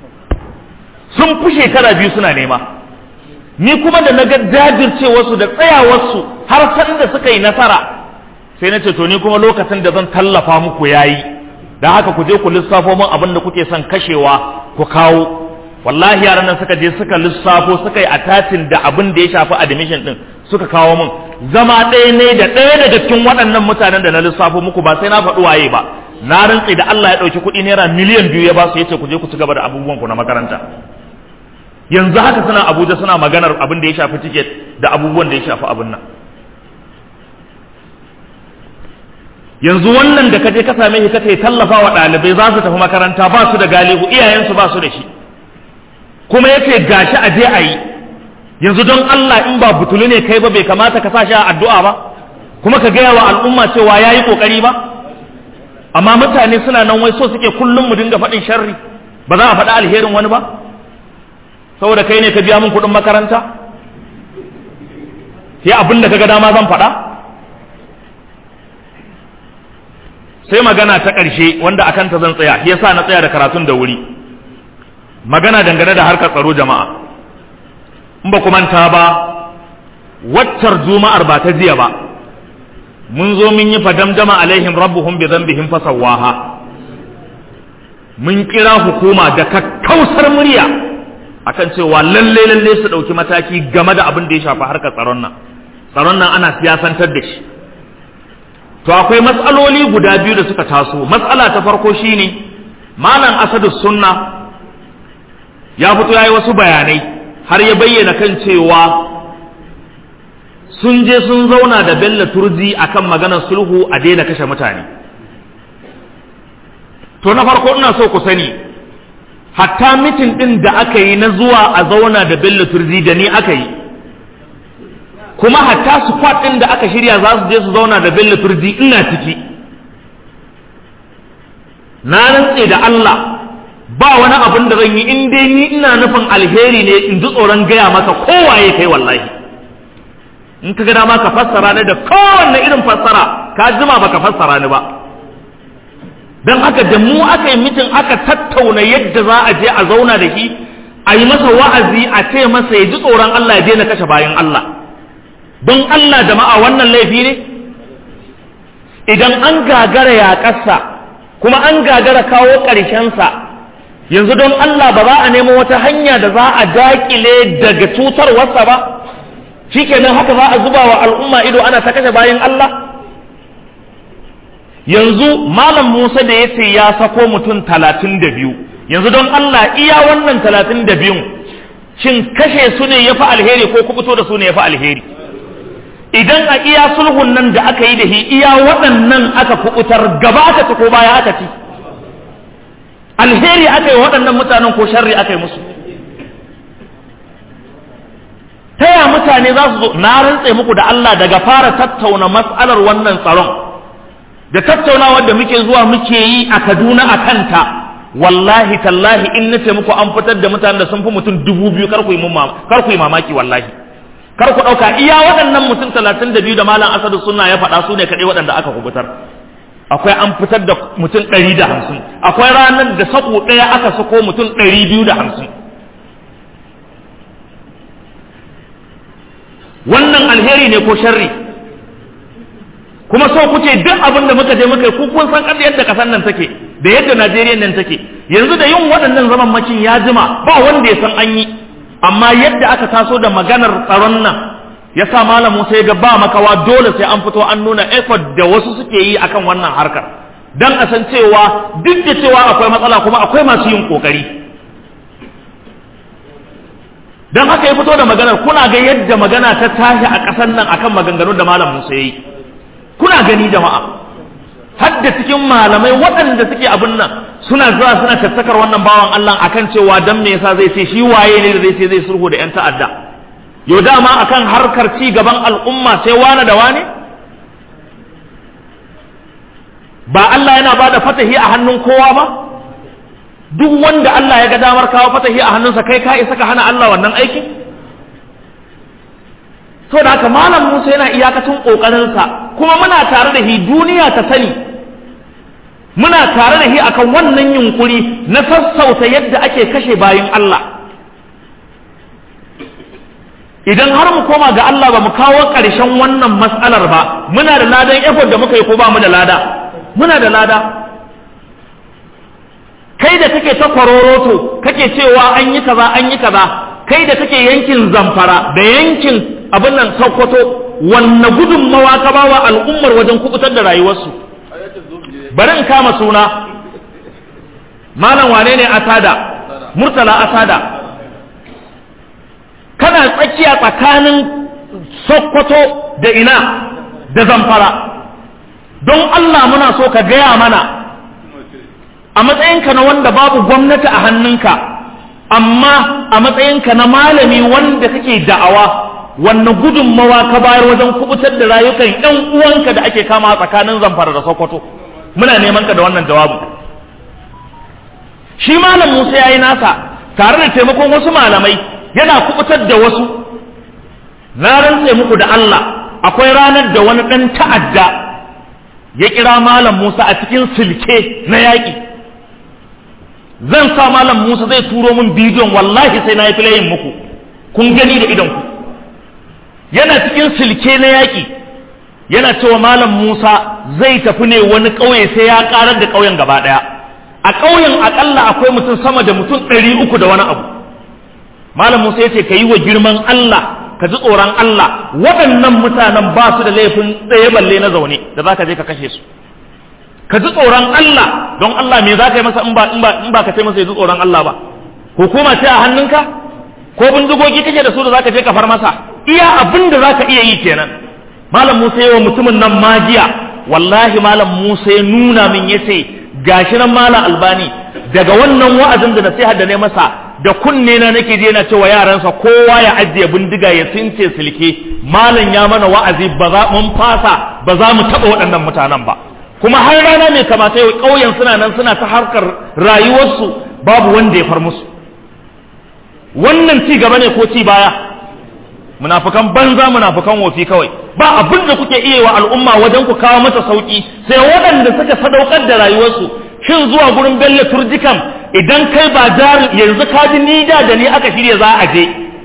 sun fi shekara biyu suna nema ni kuma da na ga jajircewarsu da tsayawarsu har san da suka yi nasara sai na ce to ni kuma lokacin da zan tallafa muku yayi da haka ku je ku lissafo min abin da kuke son kashewa ku kawo wallahi yaran nan suka je suka lissafo suka yi attachin da abin da ya shafi admission din suka kawo min zama ɗaya ne da ɗaya daga cikin waɗannan mutanen da na lissafo muku ba sai na faɗi waye ba na rantse da Allah ya ɗauki kuɗi naira miliyan biyu ya ba su yace ku je ku ci gaba da abubuwan ku na makaranta yanzu haka suna Abuja suna maganar abin da ya shafi ticket da abubuwan da ya shafi abin nan yanzu wannan da kaje ka same shi kace tallafa wa ɗalibai za su tafi makaranta ba su da galihu iyayensu ba su da shi kuma yace gashi a je a yi yanzu don Allah in ba butulu ne kai ba bai kamata ka sa shi a addu'a ba kuma ka gaya wa al'umma cewa ya yi ƙoƙari ba amma mutane suna nan wai so suke kullum mu dinga faɗin sharri ba za a faɗi alherin wani ba saboda kai ne ka biya min kuɗin makaranta sai abin da kaga dama zan faɗa sai magana ta ƙarshe wanda a kanta zan tsaya shi yasa na tsaya da karatun da wuri magana dangane da harkar tsaro jama'a in ba ku manta ba waccar juma'ar ba ta jiya ba mun zo mun yi fadamdama alaihim rabbuhum bi dhanbihim fasawaha mun kira hukuma da kakkausar murya akan cewa lalle lalle su dauki mataki game da abin da ya shafi harkar tsaron nan tsaron nan ana siyasantar da shi to akwai matsaloli guda biyu da suka taso matsala ta farko shine malam asadu sunna ya fito yayi wasu bayanai har ya bayyana kan cewa sun je sun zauna da Bello Turji akan maganar sulhu a daina kashe mutane to na farko ina so ku sani hatta mitin ɗin da aka yi na zuwa a zauna da bello turzi da ni aka yi kuma hatta squad ɗin da aka shirya za su je su zauna da bello turzi ina ciki na rantse da Allah ba wani abin da zan yi in dai ni ina nufin alheri ne in ji tsoron gaya maka kowaye kai wallahi in ka ga dama ka fassara ni da kowanne irin fassara ka jima baka fassara ni ba don haka da mu aka yi mitin aka tattauna yadda za a je a zauna da shi a yi masa wa'azi a ce masa ya ji tsoron Allah ya daina kashe bayan Allah don Allah jama'a wannan laifi ne idan an gagara ya ƙasa kuma an gagara kawo ƙarshensa yanzu don Allah ba za a nemo wata hanya da za a daƙile daga cutarwarsa ba shikenan haka za a zuba wa al'umma ido ana ta kashe bayan Allah yanzu malam Musa da ya ce ya sako mutum talatin da biyu yanzu don Allah iya wannan talatin da biyun shin kashe su ne ya fi alheri ko kubuto da su ne ya fi alheri idan a iya sulhun nan da aka yi da shi iya waɗannan aka kubutar gaba aka ci ko baya aka ci alheri aka yi waɗannan mutanen ko sharri aka yi musu ta ya mutane za su zo na rantse muku da Allah daga fara tattauna matsalar wannan tsaron da tattaunawar da muke zuwa muke yi a Kaduna a kanta wallahi tallahi in nace muku an fitar da mutanen da sun fi mutum dubu biyu kar ku yi kar ku yi mamaki wallahi kar ku ɗauka iya waɗannan mutum talatin da biyu da malam asadu suna ya faɗa su ne kaɗai waɗanda aka kubutar akwai an fitar da mutum ɗari da hamsin akwai ranar da sako ɗaya aka sako mutum ɗari biyu da hamsin wannan alheri ne ko sharri kuma so kuce duk abin da muka je muka yi ku kun san kada yadda kasan nan take da yadda Najeriya nan take yanzu da yin waɗannan zaman makin ya jima ba wanda ya san an yi amma yadda aka taso da maganar tsaron nan ya sa malam Musa ya ga ba makawa dole sai an fito an nuna effort da wasu suke yi akan wannan harkar dan a san cewa duk da cewa akwai matsala kuma akwai masu yin kokari dan haka ya fito da maganar kuna ga yadda magana ta tashi a ƙasar nan akan maganganun da malam Musa ya yi kuna gani jama'a hadda cikin malamai waɗanda suke abin nan suna zuwa suna tattakar wannan bawan Allah akan cewa dan me yasa zai ce shi waye ne da zai ce zai sulhu da yan ta'adda yau dama akan harkar ci gaban al'umma sai wane da wane ba Allah yana ba da fatahi a hannun kowa ba duk wanda Allah ya ga damar kawo fatahi a hannunsa kai ka isa ka hana Allah wannan aikin so da haka malam Musa yana iyakacin ƙoƙarinsa kuma muna tare da shi duniya ta sani muna tare da shi akan wannan yunkuri na sassauta yadda ake kashe bayin Allah idan har mu koma ga Allah ba mu kawo ƙarshen wannan matsalar ba muna da ladan effort da muka yi ko ba mu da lada muna da lada kai da kake ta kwaroroto kake cewa an yi kaza an yi kaza kai da kake yankin zamfara da yankin abin nan sokoto wanne gudunmawa ka ba wa al'ummar wajen kubutar da rayuwarsu bari in kama suna malam wane ne asada murtala asada kana tsakiya tsakanin sokoto da ina da zamfara don Allah muna so ka gaya mana a matsayinka na wanda babu gwamnati a hannunka amma a matsayinka na malami wanda kake da'awa wannan gudunmawa ka bayar wajen kubutar da rayukan yan uwanka da ake kama tsakanin zamfara da sokoto muna neman ka da wannan jawabu shi malam musa ya yi nasa tare da taimakon wasu malamai yana kubutar da wasu na rantse muku da allah akwai ranar da wani ɗan ta'adda ya kira malam musa a cikin silke na yaƙi zan sa malam musa zai turo min bidiyon wallahi sai na yi filayin muku kun gani da idonku yana cikin silke na yaƙi yana cewa malam Musa zai tafi ne wani ƙauye sai ya ƙarar da ƙauyen gaba ɗaya a ƙauyen aƙalla akwai mutum sama da mutum ɗari uku da wani abu malam Musa ya ce ka yi wa girman Allah ka ji tsoron Allah waɗannan mutanen ba su da laifin tsaye balle na zaune da za ka je ka kashe su ka ji tsoron Allah don Allah me za ka yi masa in ba in ba ka ce masa ya ji tsoron Allah ba hukuma ce a hannunka ko bindigogi kake da su da za ka je ka far masa iya abin da za ka iya yi kenan malam Musa yawa mutumin nan magiya wallahi malam Musa ya nuna min ya ce gashi nan malam Albani daga wannan wa'azin da nasiha da ne masa da kunne na nake je na cewa yaransa kowa ya ajiye bindiga ya since silke malam ya mana wa'azi ba za mun fasa ba za mu taɓa waɗannan mutanen ba kuma har rana mai kamata yau ƙauyen suna nan suna ta harkar rayuwarsu babu wanda ya far musu wannan ci gaba ne ko ci baya munafukan banza munafukan wofi kawai ba abin da kuke iya wa al'umma wajen ku kawo mata sauki sai waɗanda suka sadaukar da rayuwarsu shin zuwa gurin bello turjikan idan kai ba jar yanzu ka ji ni da da ni aka shirya za a je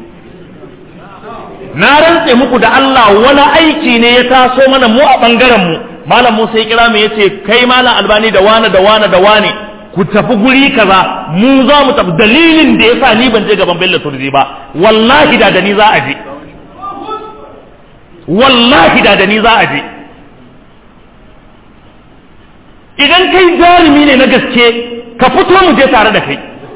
na rantse muku da Allah wani aiki ne ya taso mana mu a bangaren mu malam Musa ya kira mu yace kai malam Albani da wane da wane da wane ku tafi guri kaza mu za mu tafi dalilin da yasa ni ban je gaban bello turji ba wallahi da da ni za a je wallahi da da ni za a je idan kai jarumi ne na gaske ka fito mu je tare da kai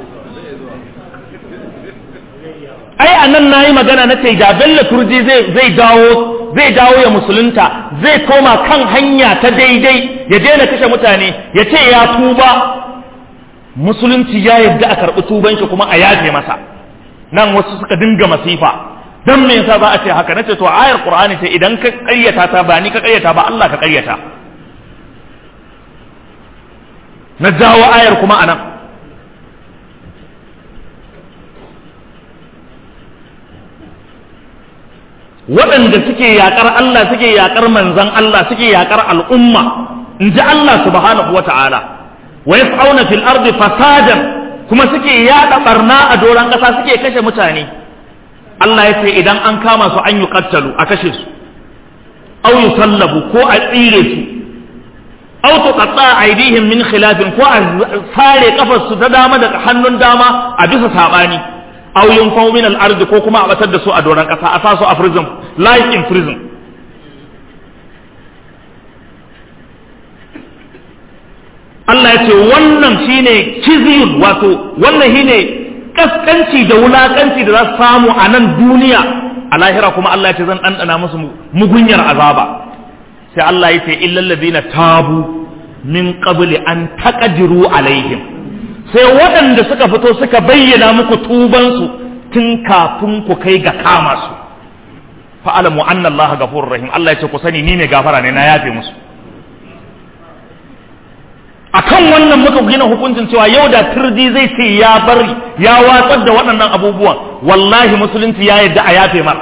ai a nan na yi magana na ce da bello turji zai dawo zai dawo ya musulunta zai koma kan hanya ta daidai ya daina kashe mutane ya ce ya tuba musulunci ya yadda a karɓi tuban shi kuma a yafe masa nan wasu suka dinga masifa dan me yasa za a ce haka nace to ayar qur'ani ce idan ka ƙaryata ta ba ni ka ƙaryata ba Allah ka ƙaryata na jawo ayar kuma anan waɗanda suke yaƙar Allah suke yaƙar manzan Allah suke yaƙar al'umma in ji Allah subhanahu wa ta'ala wa yas'auna fil ardi fasadan kuma suke yaɗa barna a doron ƙasa suke kashe mutane Allah ya ce idan an kama su an yi kattalu a kashe su au yi sallabu ko a tsire su au tu qatta aidihim min khilafin ko a sare kafar su ta dama daga hannun dama a bisa sabani au yunfau min al ko kuma a batar da su a doron kasa a sa su a prison life in prison Allah ya ce wannan shine kiziyun wato wannan shine kaskanci da wulakanci da za su samu a nan duniya a lahira kuma Allah ya ce zan ɗanɗana musu mugunyar azaba sai Allah ya ce illal ladina tabu min qabli an taqdiru alaihim sai waɗanda suka fito suka bayyana muku tubansu tun kafin ku kai ga kama su fa'alamu anna Allah ghafurur rahim Allah ya ce ku sani ni ne gafara ne na yafe musu akan wannan muka gina hukuncin cewa yau da turji zai ce ya bari ya watsar da waɗannan abubuwan wallahi musulunci ya yadda a yafe mar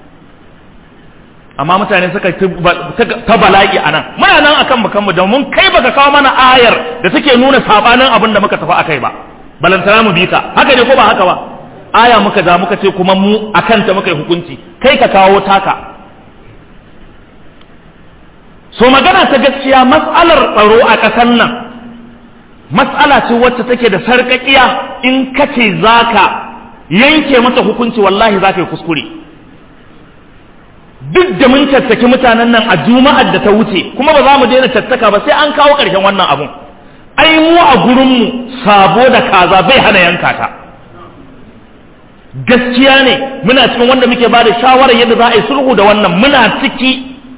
amma mutane suka ta bala'i a nan muna nan akan bakan mu domin kai baka kawo mana ayar da take nuna sabanin abin da muka tafi akai ba balantana mu bi ka haka ne ko ba haka ba aya muka da muka ce kuma mu akan ta muka yi hukunci kai ka kawo taka so magana ta gaskiya matsalar tsaro a ƙasar nan matsala ce wacce take da sarƙaƙiya in ka ce za ka yanke mata hukunci wallahi za ka yi kuskure duk da mun tattaki mutanen nan a juma'ar da ta wuce kuma ba za mu daina tattaka ba sai an kawo ƙarshen wannan abun ai mu a gurinmu sabo da kaza bai hana yanka ta gaskiya ne muna cikin wanda muke ba da shawarar yadda za a yi sulhu da wannan muna ciki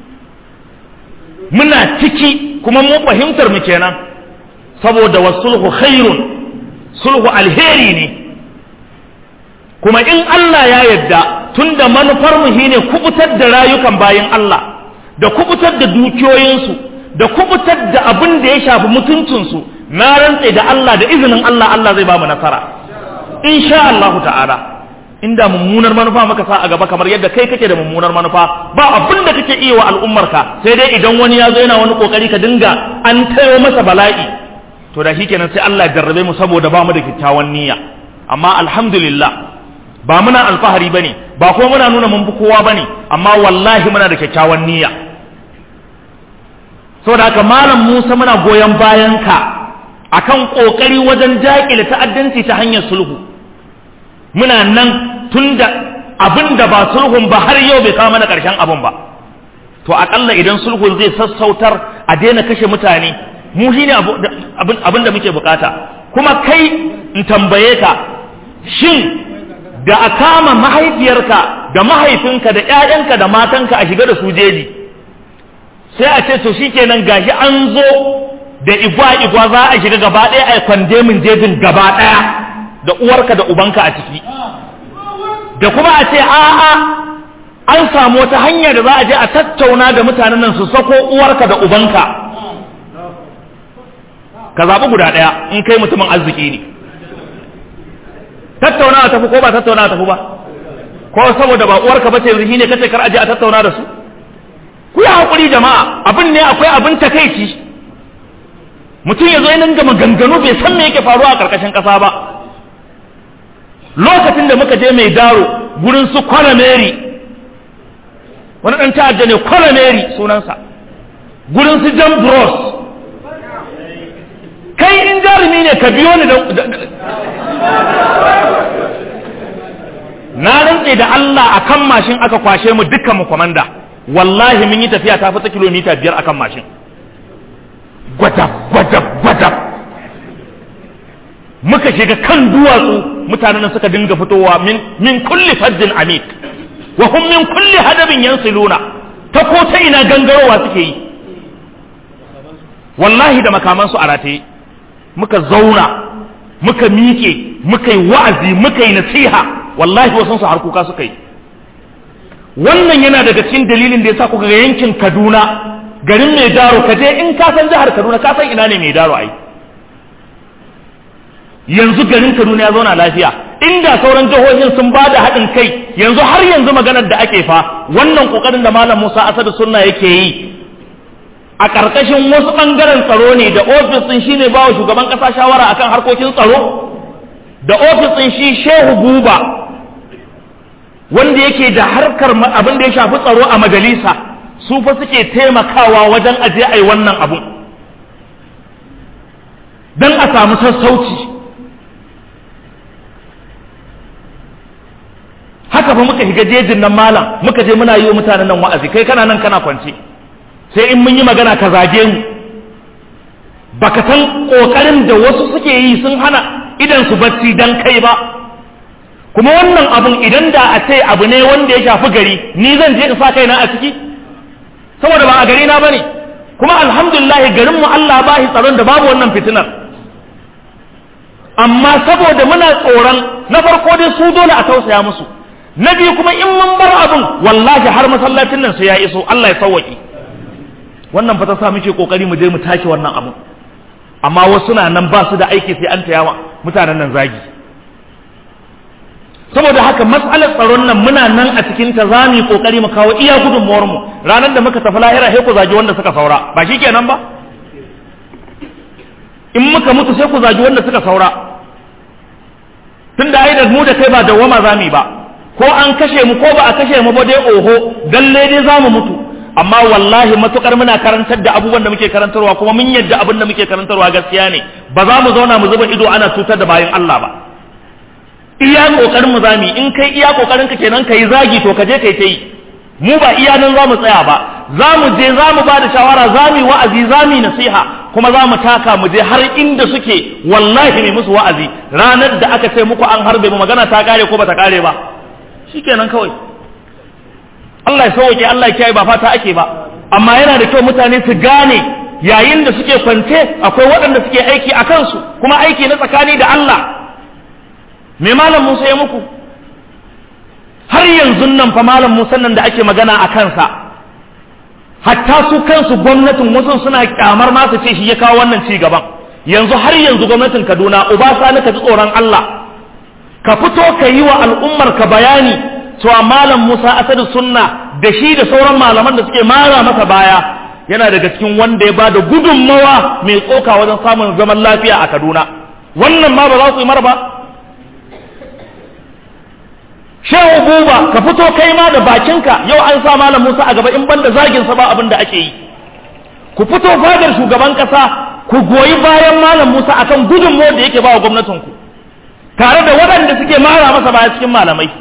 muna ciki kuma mu fahimtar mu kenan saboda wasulhu khairun sulhu alheri ne kuma in Allah ya yadda tunda manufar mu shine kubutar da rayukan bayin Allah da kubutar da dukiyoyinsu da kubutar da abin da ya shafi mutuncinsu na rantse da Allah da izinin Allah Allah zai ba mu nasara insha Allah ta'ala inda mummunar manufa muka sa a gaba kamar yadda kai kake da mummunar manufa ba abin da kake iya wa al'ummarka sai dai idan wani ya zo yana wani kokari ka dinga an tayo masa bala'i to da shikenan sai Allah ya jarrabe mu saboda ba mu da kyakkyawan niyya amma alhamdulillah ba muna alfahari bane ba kuma muna nuna mun fi kowa bane amma wallahi muna da kyakkyawan niyya saboda haka malam Musa muna goyon bayan ka akan kokari wajen daƙile ta'addanci ta hanyar sulhu muna nan tunda abin da ba sulhun ba har yau bai kawo mana ƙarshen abin ba to aƙalla idan sulhun zai sassautar a daina kashe mutane mu shi ne abin da muke bukata kuma kai in tambaye ka shin da a kama mahaifiyarka da mahaifinka da ‘ya'yanka da matanka a shiga da su jeji sai a ce to shikenan gashi an zo da igwa-igwa za a shiga gaba ɗaya a kwandemin jejin gaba ɗaya da uwarka da ubanka a ciki da kuma a ce a'a an samu wata hanya da za a je a tattauna da mutanen nan su sako uwarka da ubanka ka zaɓi guda ɗaya in kai mutumin arziki ne tattaunawa tafi ko ba tattaunawa tafi ba ko saboda ba uwarka bace yanzu ne kace kar aje a tattauna da su ku yi hakuri jama'a abin ne akwai abin takeici mutum ya zo yana gama ganganu bai san me yake faruwa a karkashin kasa ba lokacin da muka je mai daro gurin su kwalameri wani dan ta'adda ne kwalameri sunansa gurin su jan bros kai in jarumi ne ka biyo ni na rantse da Allah akan mashin aka kwashe mu dukkan mu kwamanda wallahi mun yi tafiya ta fita kilomita biyar akan mashin gwada gwada gwada muka shiga kan duwatsu mutanen suka dinga fitowa min min kulli fajjin amik wa hum min kulli hadabin yansiluna ta ko ta ina gangarowa suke yi wallahi da makamansu a rataye muka zauna muka miƙe muka yi wa'azi muka yi nasiha wallahi wasu su har kuka suka yi wannan yana daga cikin dalilin da yasa kuka ga yankin Kaduna garin mai daro kaje in ka san jihar Kaduna ka san ina ne mai daro ai yanzu garin Kaduna ya zauna lafiya inda sauran jihohin sun ba da haɗin kai yanzu har yanzu maganar da ake fa wannan kokarin da malam Musa Asadu Sunna yake yi a ƙarƙashin wasu ɓangaren tsaro ne da ofis ɗin shine ba wa shugaban ƙasa shawara akan harkokin tsaro da ofis ɗin shi Shehu Buba wanda yake da harkar abin da ya shafi tsaro a majalisa su fa suke taimakawa wajen aje ai wannan abun don a samu sassauci haka fa muka shiga jejin nan malam muka je muna yi wa mutanen nan wa'azi kai kana nan kana kwance sai in mun yi magana ka zage mu baka san kokarin da wasu suke yi sun hana idan su bacci dan kai ba kuma wannan abun idan da a ce abu ne wanda ya shafi gari ni zan je in sa kaina a ciki saboda ba a gari na bane kuma alhamdulillah garin mu Allah ba shi tsaron da babu wannan fitinar amma saboda muna tsoron na farko dai su dole a tausaya musu na biyu kuma in mun bar abun wallahi har masallacin nan sai ya iso Allah ya sauwaki wannan fa ta sa muke kokari mu je mu tashi wannan abun amma wasu na nan ba su da aiki sai an tayawa mutanen nan zagi saboda haka matsalar tsaron nan muna nan a cikin ta za mu yi kokari mu kawo iya gudunmuwar mu ranar da muka tafi lahira sai ku zagi wanda suka saura ba shi kenan ba in muka mutu sai ku zagi wanda suka saura tunda ai da mu da kai ba dawwama za mu yi ba ko an kashe mu ko ba a kashe mu ba dai oho dalle dai za mu mutu amma wallahi matukar muna karantar da abubuwan da muke karantarwa kuma mun yadda abin da muke karantarwa gaskiya ne ba za mu zauna mu zuba ido ana cutar da bayan Allah ba iya kokarin mu zami in kai iya kokarin ka kenan kai zagi to ka je kai ta yi mu ba iya nan za mu tsaya ba za mu je za mu ba da shawara za mu yi wa'azi za mu yi nasiha kuma za mu taka mu je har inda suke wallahi mai musu wa'azi ranar da aka ce muku an harbe mu magana ta kare ko ba ta kare ba shikenan kawai Allah ya sauke Allah ya kiyaye ba fata ake ba amma yana da kyau mutane su gane yayin da suke kwance akwai waɗanda suke aiki a kansu kuma aiki na tsakani da Allah me malam Musa ya muku har yanzu nan fa malam Musa nan da ake magana a kansa hatta su kansu gwamnatin wasu suna kyamar ma su ce shi ya kawo wannan ci gaban yanzu har yanzu gwamnatin Kaduna uba sani ka ji tsoron Allah ka fito ka yi wa al'ummar ka bayani cewa malam Musa Asadu Sunna da shi da sauran malaman da suke mara masa baya yana daga cikin wanda ya bada gudunmawa mai tsoka wajen samun zaman lafiya a Kaduna wannan ma ba za su yi mara ba Shehu Buba ka fito kai ma da bakinka yau an sa malam Musa a gaba in banda zagin sa ba abin da ake yi ku fito fadar shugaban kasa ku goyi bayan malam Musa akan gudunmawar da yake ba wa gwamnatinku tare da waɗanda suke mara masa baya cikin malamai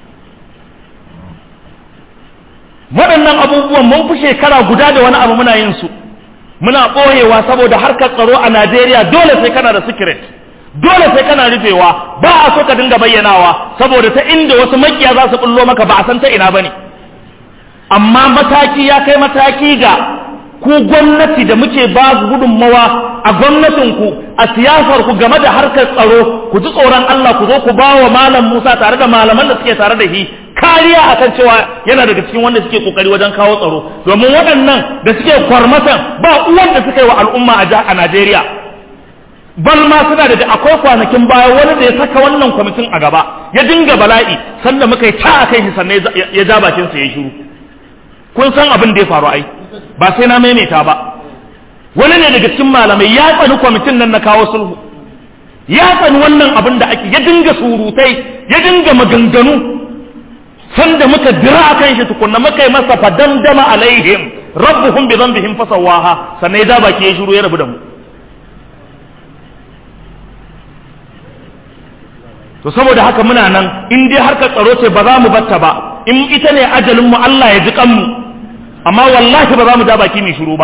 waɗannan abubuwan mun fi shekara guda da wani abu muna yin su muna ɓoyewa saboda harkar tsaro a Najeriya dole sai kana da secret dole sai kana rufewa ba a so ka dinga bayyanawa saboda ta inda wasu makiya za su bullo maka ba a san ta ina bane amma mataki ya kai mataki ga ku gwamnati da muke ba gudunmawa a gwamnatinku a siyasar ku game da harkar tsaro ku ji tsoron Allah ku zo ku ba wa malam Musa tare da malaman da suke tare da shi kariya akan cewa yana daga cikin wanda suke kokari wajen kawo tsaro domin waɗannan da suke kwarmatan ba uwan da suka yi wa al'umma a Najeriya bal ma suna da akwai kwanakin baya wani da ya saka wannan kwamitin a gaba ya dinga bala'i sanda muka yi ta akan shi sannan ya ja bakin sa ya shiru kun san abin da ya faru ai ba sai na maimaita ba wani ne daga cikin malamai ya tsani kwamitin nan na kawo sulhu ya tsani wannan abin da ake ya dinga surutai ya dinga maganganu sanda muka dira akan shi tukunna muka yi masa fadandama alaihim rabbuhum bi dhanbihim fasawaha sannan ya ja baki ya shiru ya rabu da mu to saboda haka muna nan in dai harkar tsaro ce ba za mu batta ba in ita ne ajalin mu Allah ya ji kanmu amma wallahi ba za mu ja baki mai shiru ba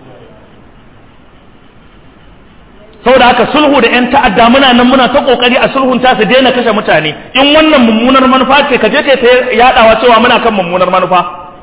saboda haka sulhu da yan ta'adda muna nan muna ta kokari a sulhun ta su daina kashe mutane in wannan mummunar manufa ce ka je kai ta yadawa cewa muna kan mummunar manufa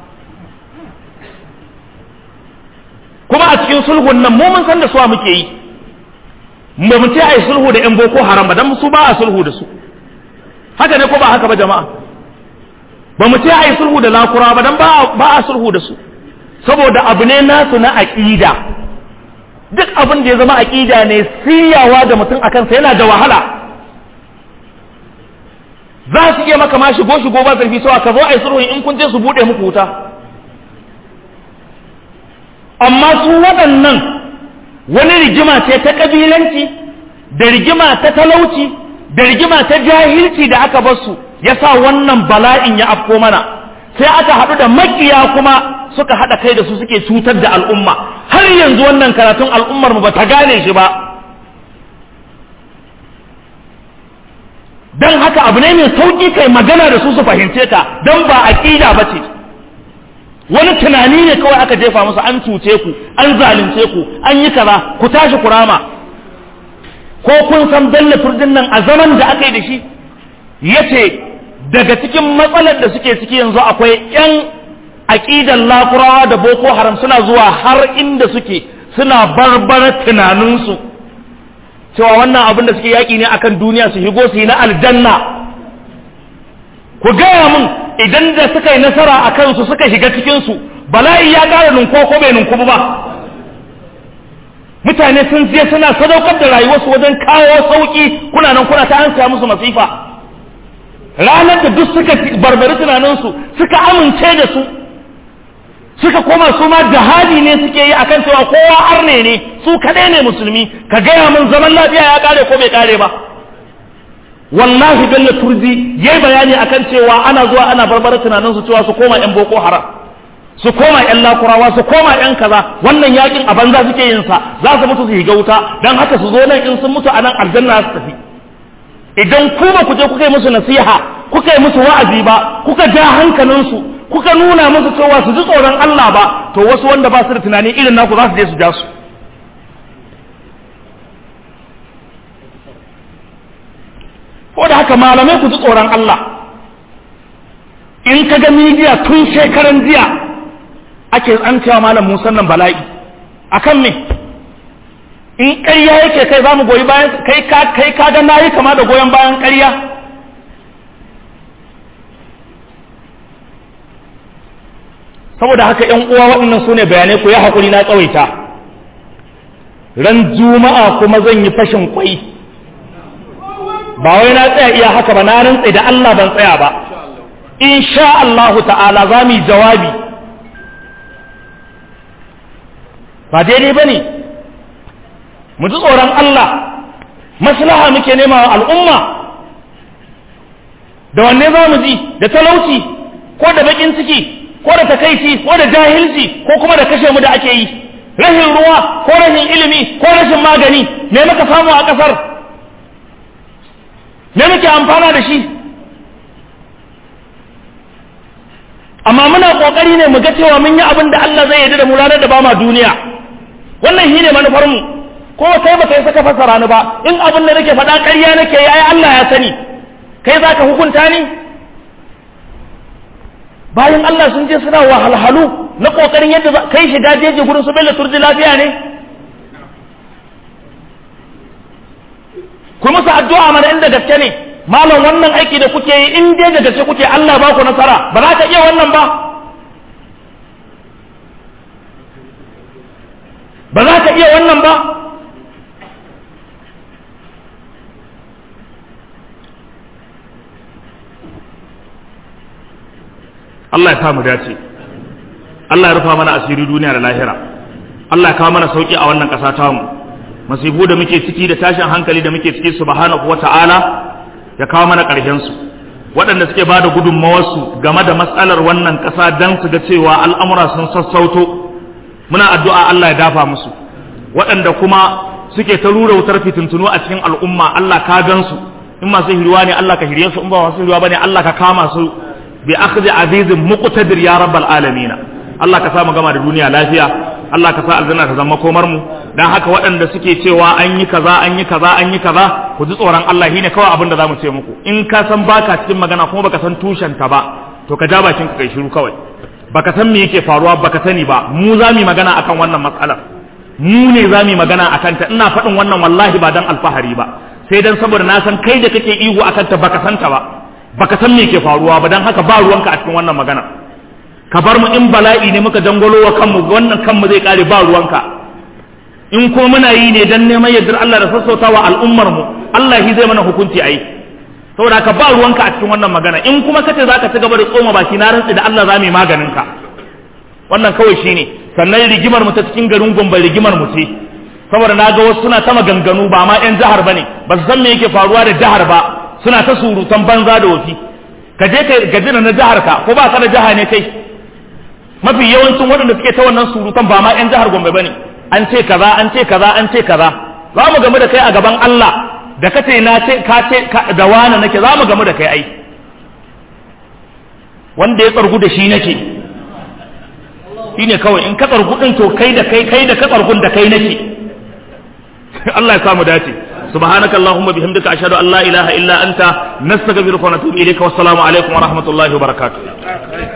kuma a cikin sulhun nan mu mun san da suwa muke yi ba mu ce a yi sulhu da 'yan boko haram ba don su ba a sulhu da su haka ne ko ba haka ba jama'a ba mu ce a yi sulhu da lakura ba don ba a sulhu da su saboda abu ne nasu na aƙida duk abin da ya zama aƙida ne siyawa da mutum a kansa yana da wahala za su iya maka ma shigo shigo ba zarfi cewa ka zo a yi sulhu in kun je su buɗe muku wuta amma su waɗannan wani rigima ce ta ƙabilanci da rigima ta talauci da rigima ta jahilci da aka basu ya sa wannan bala'in ya afko mana sai aka haɗu da makiya kuma suka haɗa kai da su suke cutar da al'umma har yanzu wannan karatun al'ummar mu ba ta gane shi ba don haka abu ne mai sauƙi kai magana da su su fahimce ka don ba aƙida ba ce wani tunani ne kawai aka jefa musu an cuce ku an zalunce ku an yi kaza ku tashi ku rama ko kun san bello furdin nan a zaman da aka yi da shi yace daga cikin matsalar da suke ciki yanzu akwai yan aƙidan lakurawa da boko haram suna zuwa har inda suke suna barbara tunaninsu cewa wannan abin da suke yaƙi ne akan duniya su higo su yi na aljanna ku gaya mun idan da suka yi nasara a kansu suka shiga cikinsu bala'i ya ƙara ninko ko bai ninku ba mutane sun je suna sadaukar da rayuwarsu wajen kawo sauƙi kuna nan kuna ta hansa musu masifa ranar da duk suka barbari tunaninsu suka amince da su suka koma su ma jihadi ne suke yi akan cewa kowa arne ne su kaɗai ne musulmi ka gaya min zaman lafiya ya ƙare ko bai ƙare ba wallahi bello turji ya yi bayani akan cewa ana zuwa ana barbara tunanin su cewa su koma yan boko haram su koma yan lakurawa su koma yan kaza wannan yakin a banza suke yin sa za su mutu su higa wuta dan haka su zo nan in sun mutu a nan aljanna su tafi idan ku ba ku je kuka yi musu nasiha kuka yi musu wa'azi ba kuka ja hankalin su kuka nuna musu cewa su ji tsoron Allah ba to wasu wanda ba su da tunani irin naku za su je su ja su ko da haka malamai ku ji tsoron Allah in ka ga midiya tun shekaran jiya ake tsancewa malam Musa nan bala'i akan me in ƙarya yake kai za mu goyi bayan kai ka kai ka ga nayi kama da goyon bayan ƙarya saboda haka ƴan uwa waɗannan su ne bayanai ku ya haƙuri na tsawaita ran juma'a kuma zan yi fashin kwai ba wai na tsaya iya haka ba na rantsa da Allah ban tsaya ba insha Allahu ta'ala za mu yi jawabi ba daidai ba ne mu ji tsoron Allah maslaha muke nema wa al'umma da wanne za mu ji da talauci ko da bakin ciki ko da takaici ko da jahilci ko kuma da kashe mu da ake yi rashin ruwa ko rashin ilimi ko rashin magani me muka samu a ƙasar me muke amfana da shi amma muna kokari ne mu ga cewa mun yi abin da Allah zai yarda da mu ranar da ba ma duniya wannan shine manufar mu ko kai ba kai saka fasara ni ba in abin da nake faɗa ƙarya nake yi ai Allah ya sani kai zaka hukunta ni bayan Allah sun je suna wahalhalu na kokarin yadda kai shiga jeji gurin su bello turji lafiya ne ku musu addu'a mana inda gaske ne malam wannan aiki da kuke yi in dai da gaske kuke Allah ba ku nasara ba za ka iya wannan ba ba za ka iya wannan ba Allah ya samu dace Allah ya rufa mana asiri duniya da lahira Allah ya kawo mana sauki a wannan ƙasa tamu masifu da muke ciki da tashin hankali da muke ciki subhanahu wata'ala ya kawo mana ƙarshen su waɗanda suke ba da gudunmawarsu game da matsalar wannan ƙasa don su ga cewa al'amura sun sassauto muna addu'a Allah ya dafa musu waɗanda kuma suke ta rura wutar fitintunu a cikin al'umma Allah ka gan su in masu hirwa ne Allah ka hirye su in ba masu hirwa bane Allah ka kama su bi akhdhi azizin muqtadir ya rabbal alamin Allah ka sa mu gama da duniya lafiya Allah ka sa aljanna ta zama komar mu dan haka waɗanda suke cewa an yi kaza an yi kaza an yi kaza ku ji tsoron Allah shine kawai abin da zamu ce muku in ka san baka cikin magana kuma baka san tushen ta ba to ka ja bakin ka kai shiru kawai baka san me yake faruwa baka sani ba mu za mu magana akan wannan matsalar mu ne za mu magana akan ta ina faɗin wannan wallahi ba dan alfahari ba sai dan saboda na san kai da kake ihu akan ta baka san ta ba baka san me ke faruwa ba dan haka ba ruwanka a cikin wannan magana ka bar mu in bala'i ne muka dangwalo wa kanmu wannan kanmu zai kare ba ruwanka in ko muna yi ne dan neman yardar Allah da sassautawa al'ummar mu Allah shi zai mana hukunci ayi saboda ka ba ruwanka a cikin wannan magana in kuma kace zaka ci gaba da tsoma baki na rantsi da Allah za mu yi maganin ka wannan kawai shine sannan rigimar mu ta cikin garin Gombe rigimar mu ce saboda na ga wasu suna ta maganganu ba ma yan jihar bane ba su san me yake faruwa da jihar ba suna ta surutan banza da wofi ka je ka gaji na jihar ka ko ba ka da jiha ne kai mafi yawancin waɗanda suke ta wannan surutan ba ma yan jihar Gombe bane an ce kaza an ce kaza an ce kaza za mu gamu da kai a gaban Allah da ka ce na ce ka ce da wani nake za mu gamu da kai ai wanda ya tsargu da shi nake shine kawai in ka tsargu din to kai da kai kai da ka tsargun da kai nake Allah ya samu dace سبحانك اللهم بحمدك أشهد أن لا إله إلا أنت نستغفرك ونتوب إليك والسلام عليكم ورحمة الله وبركاته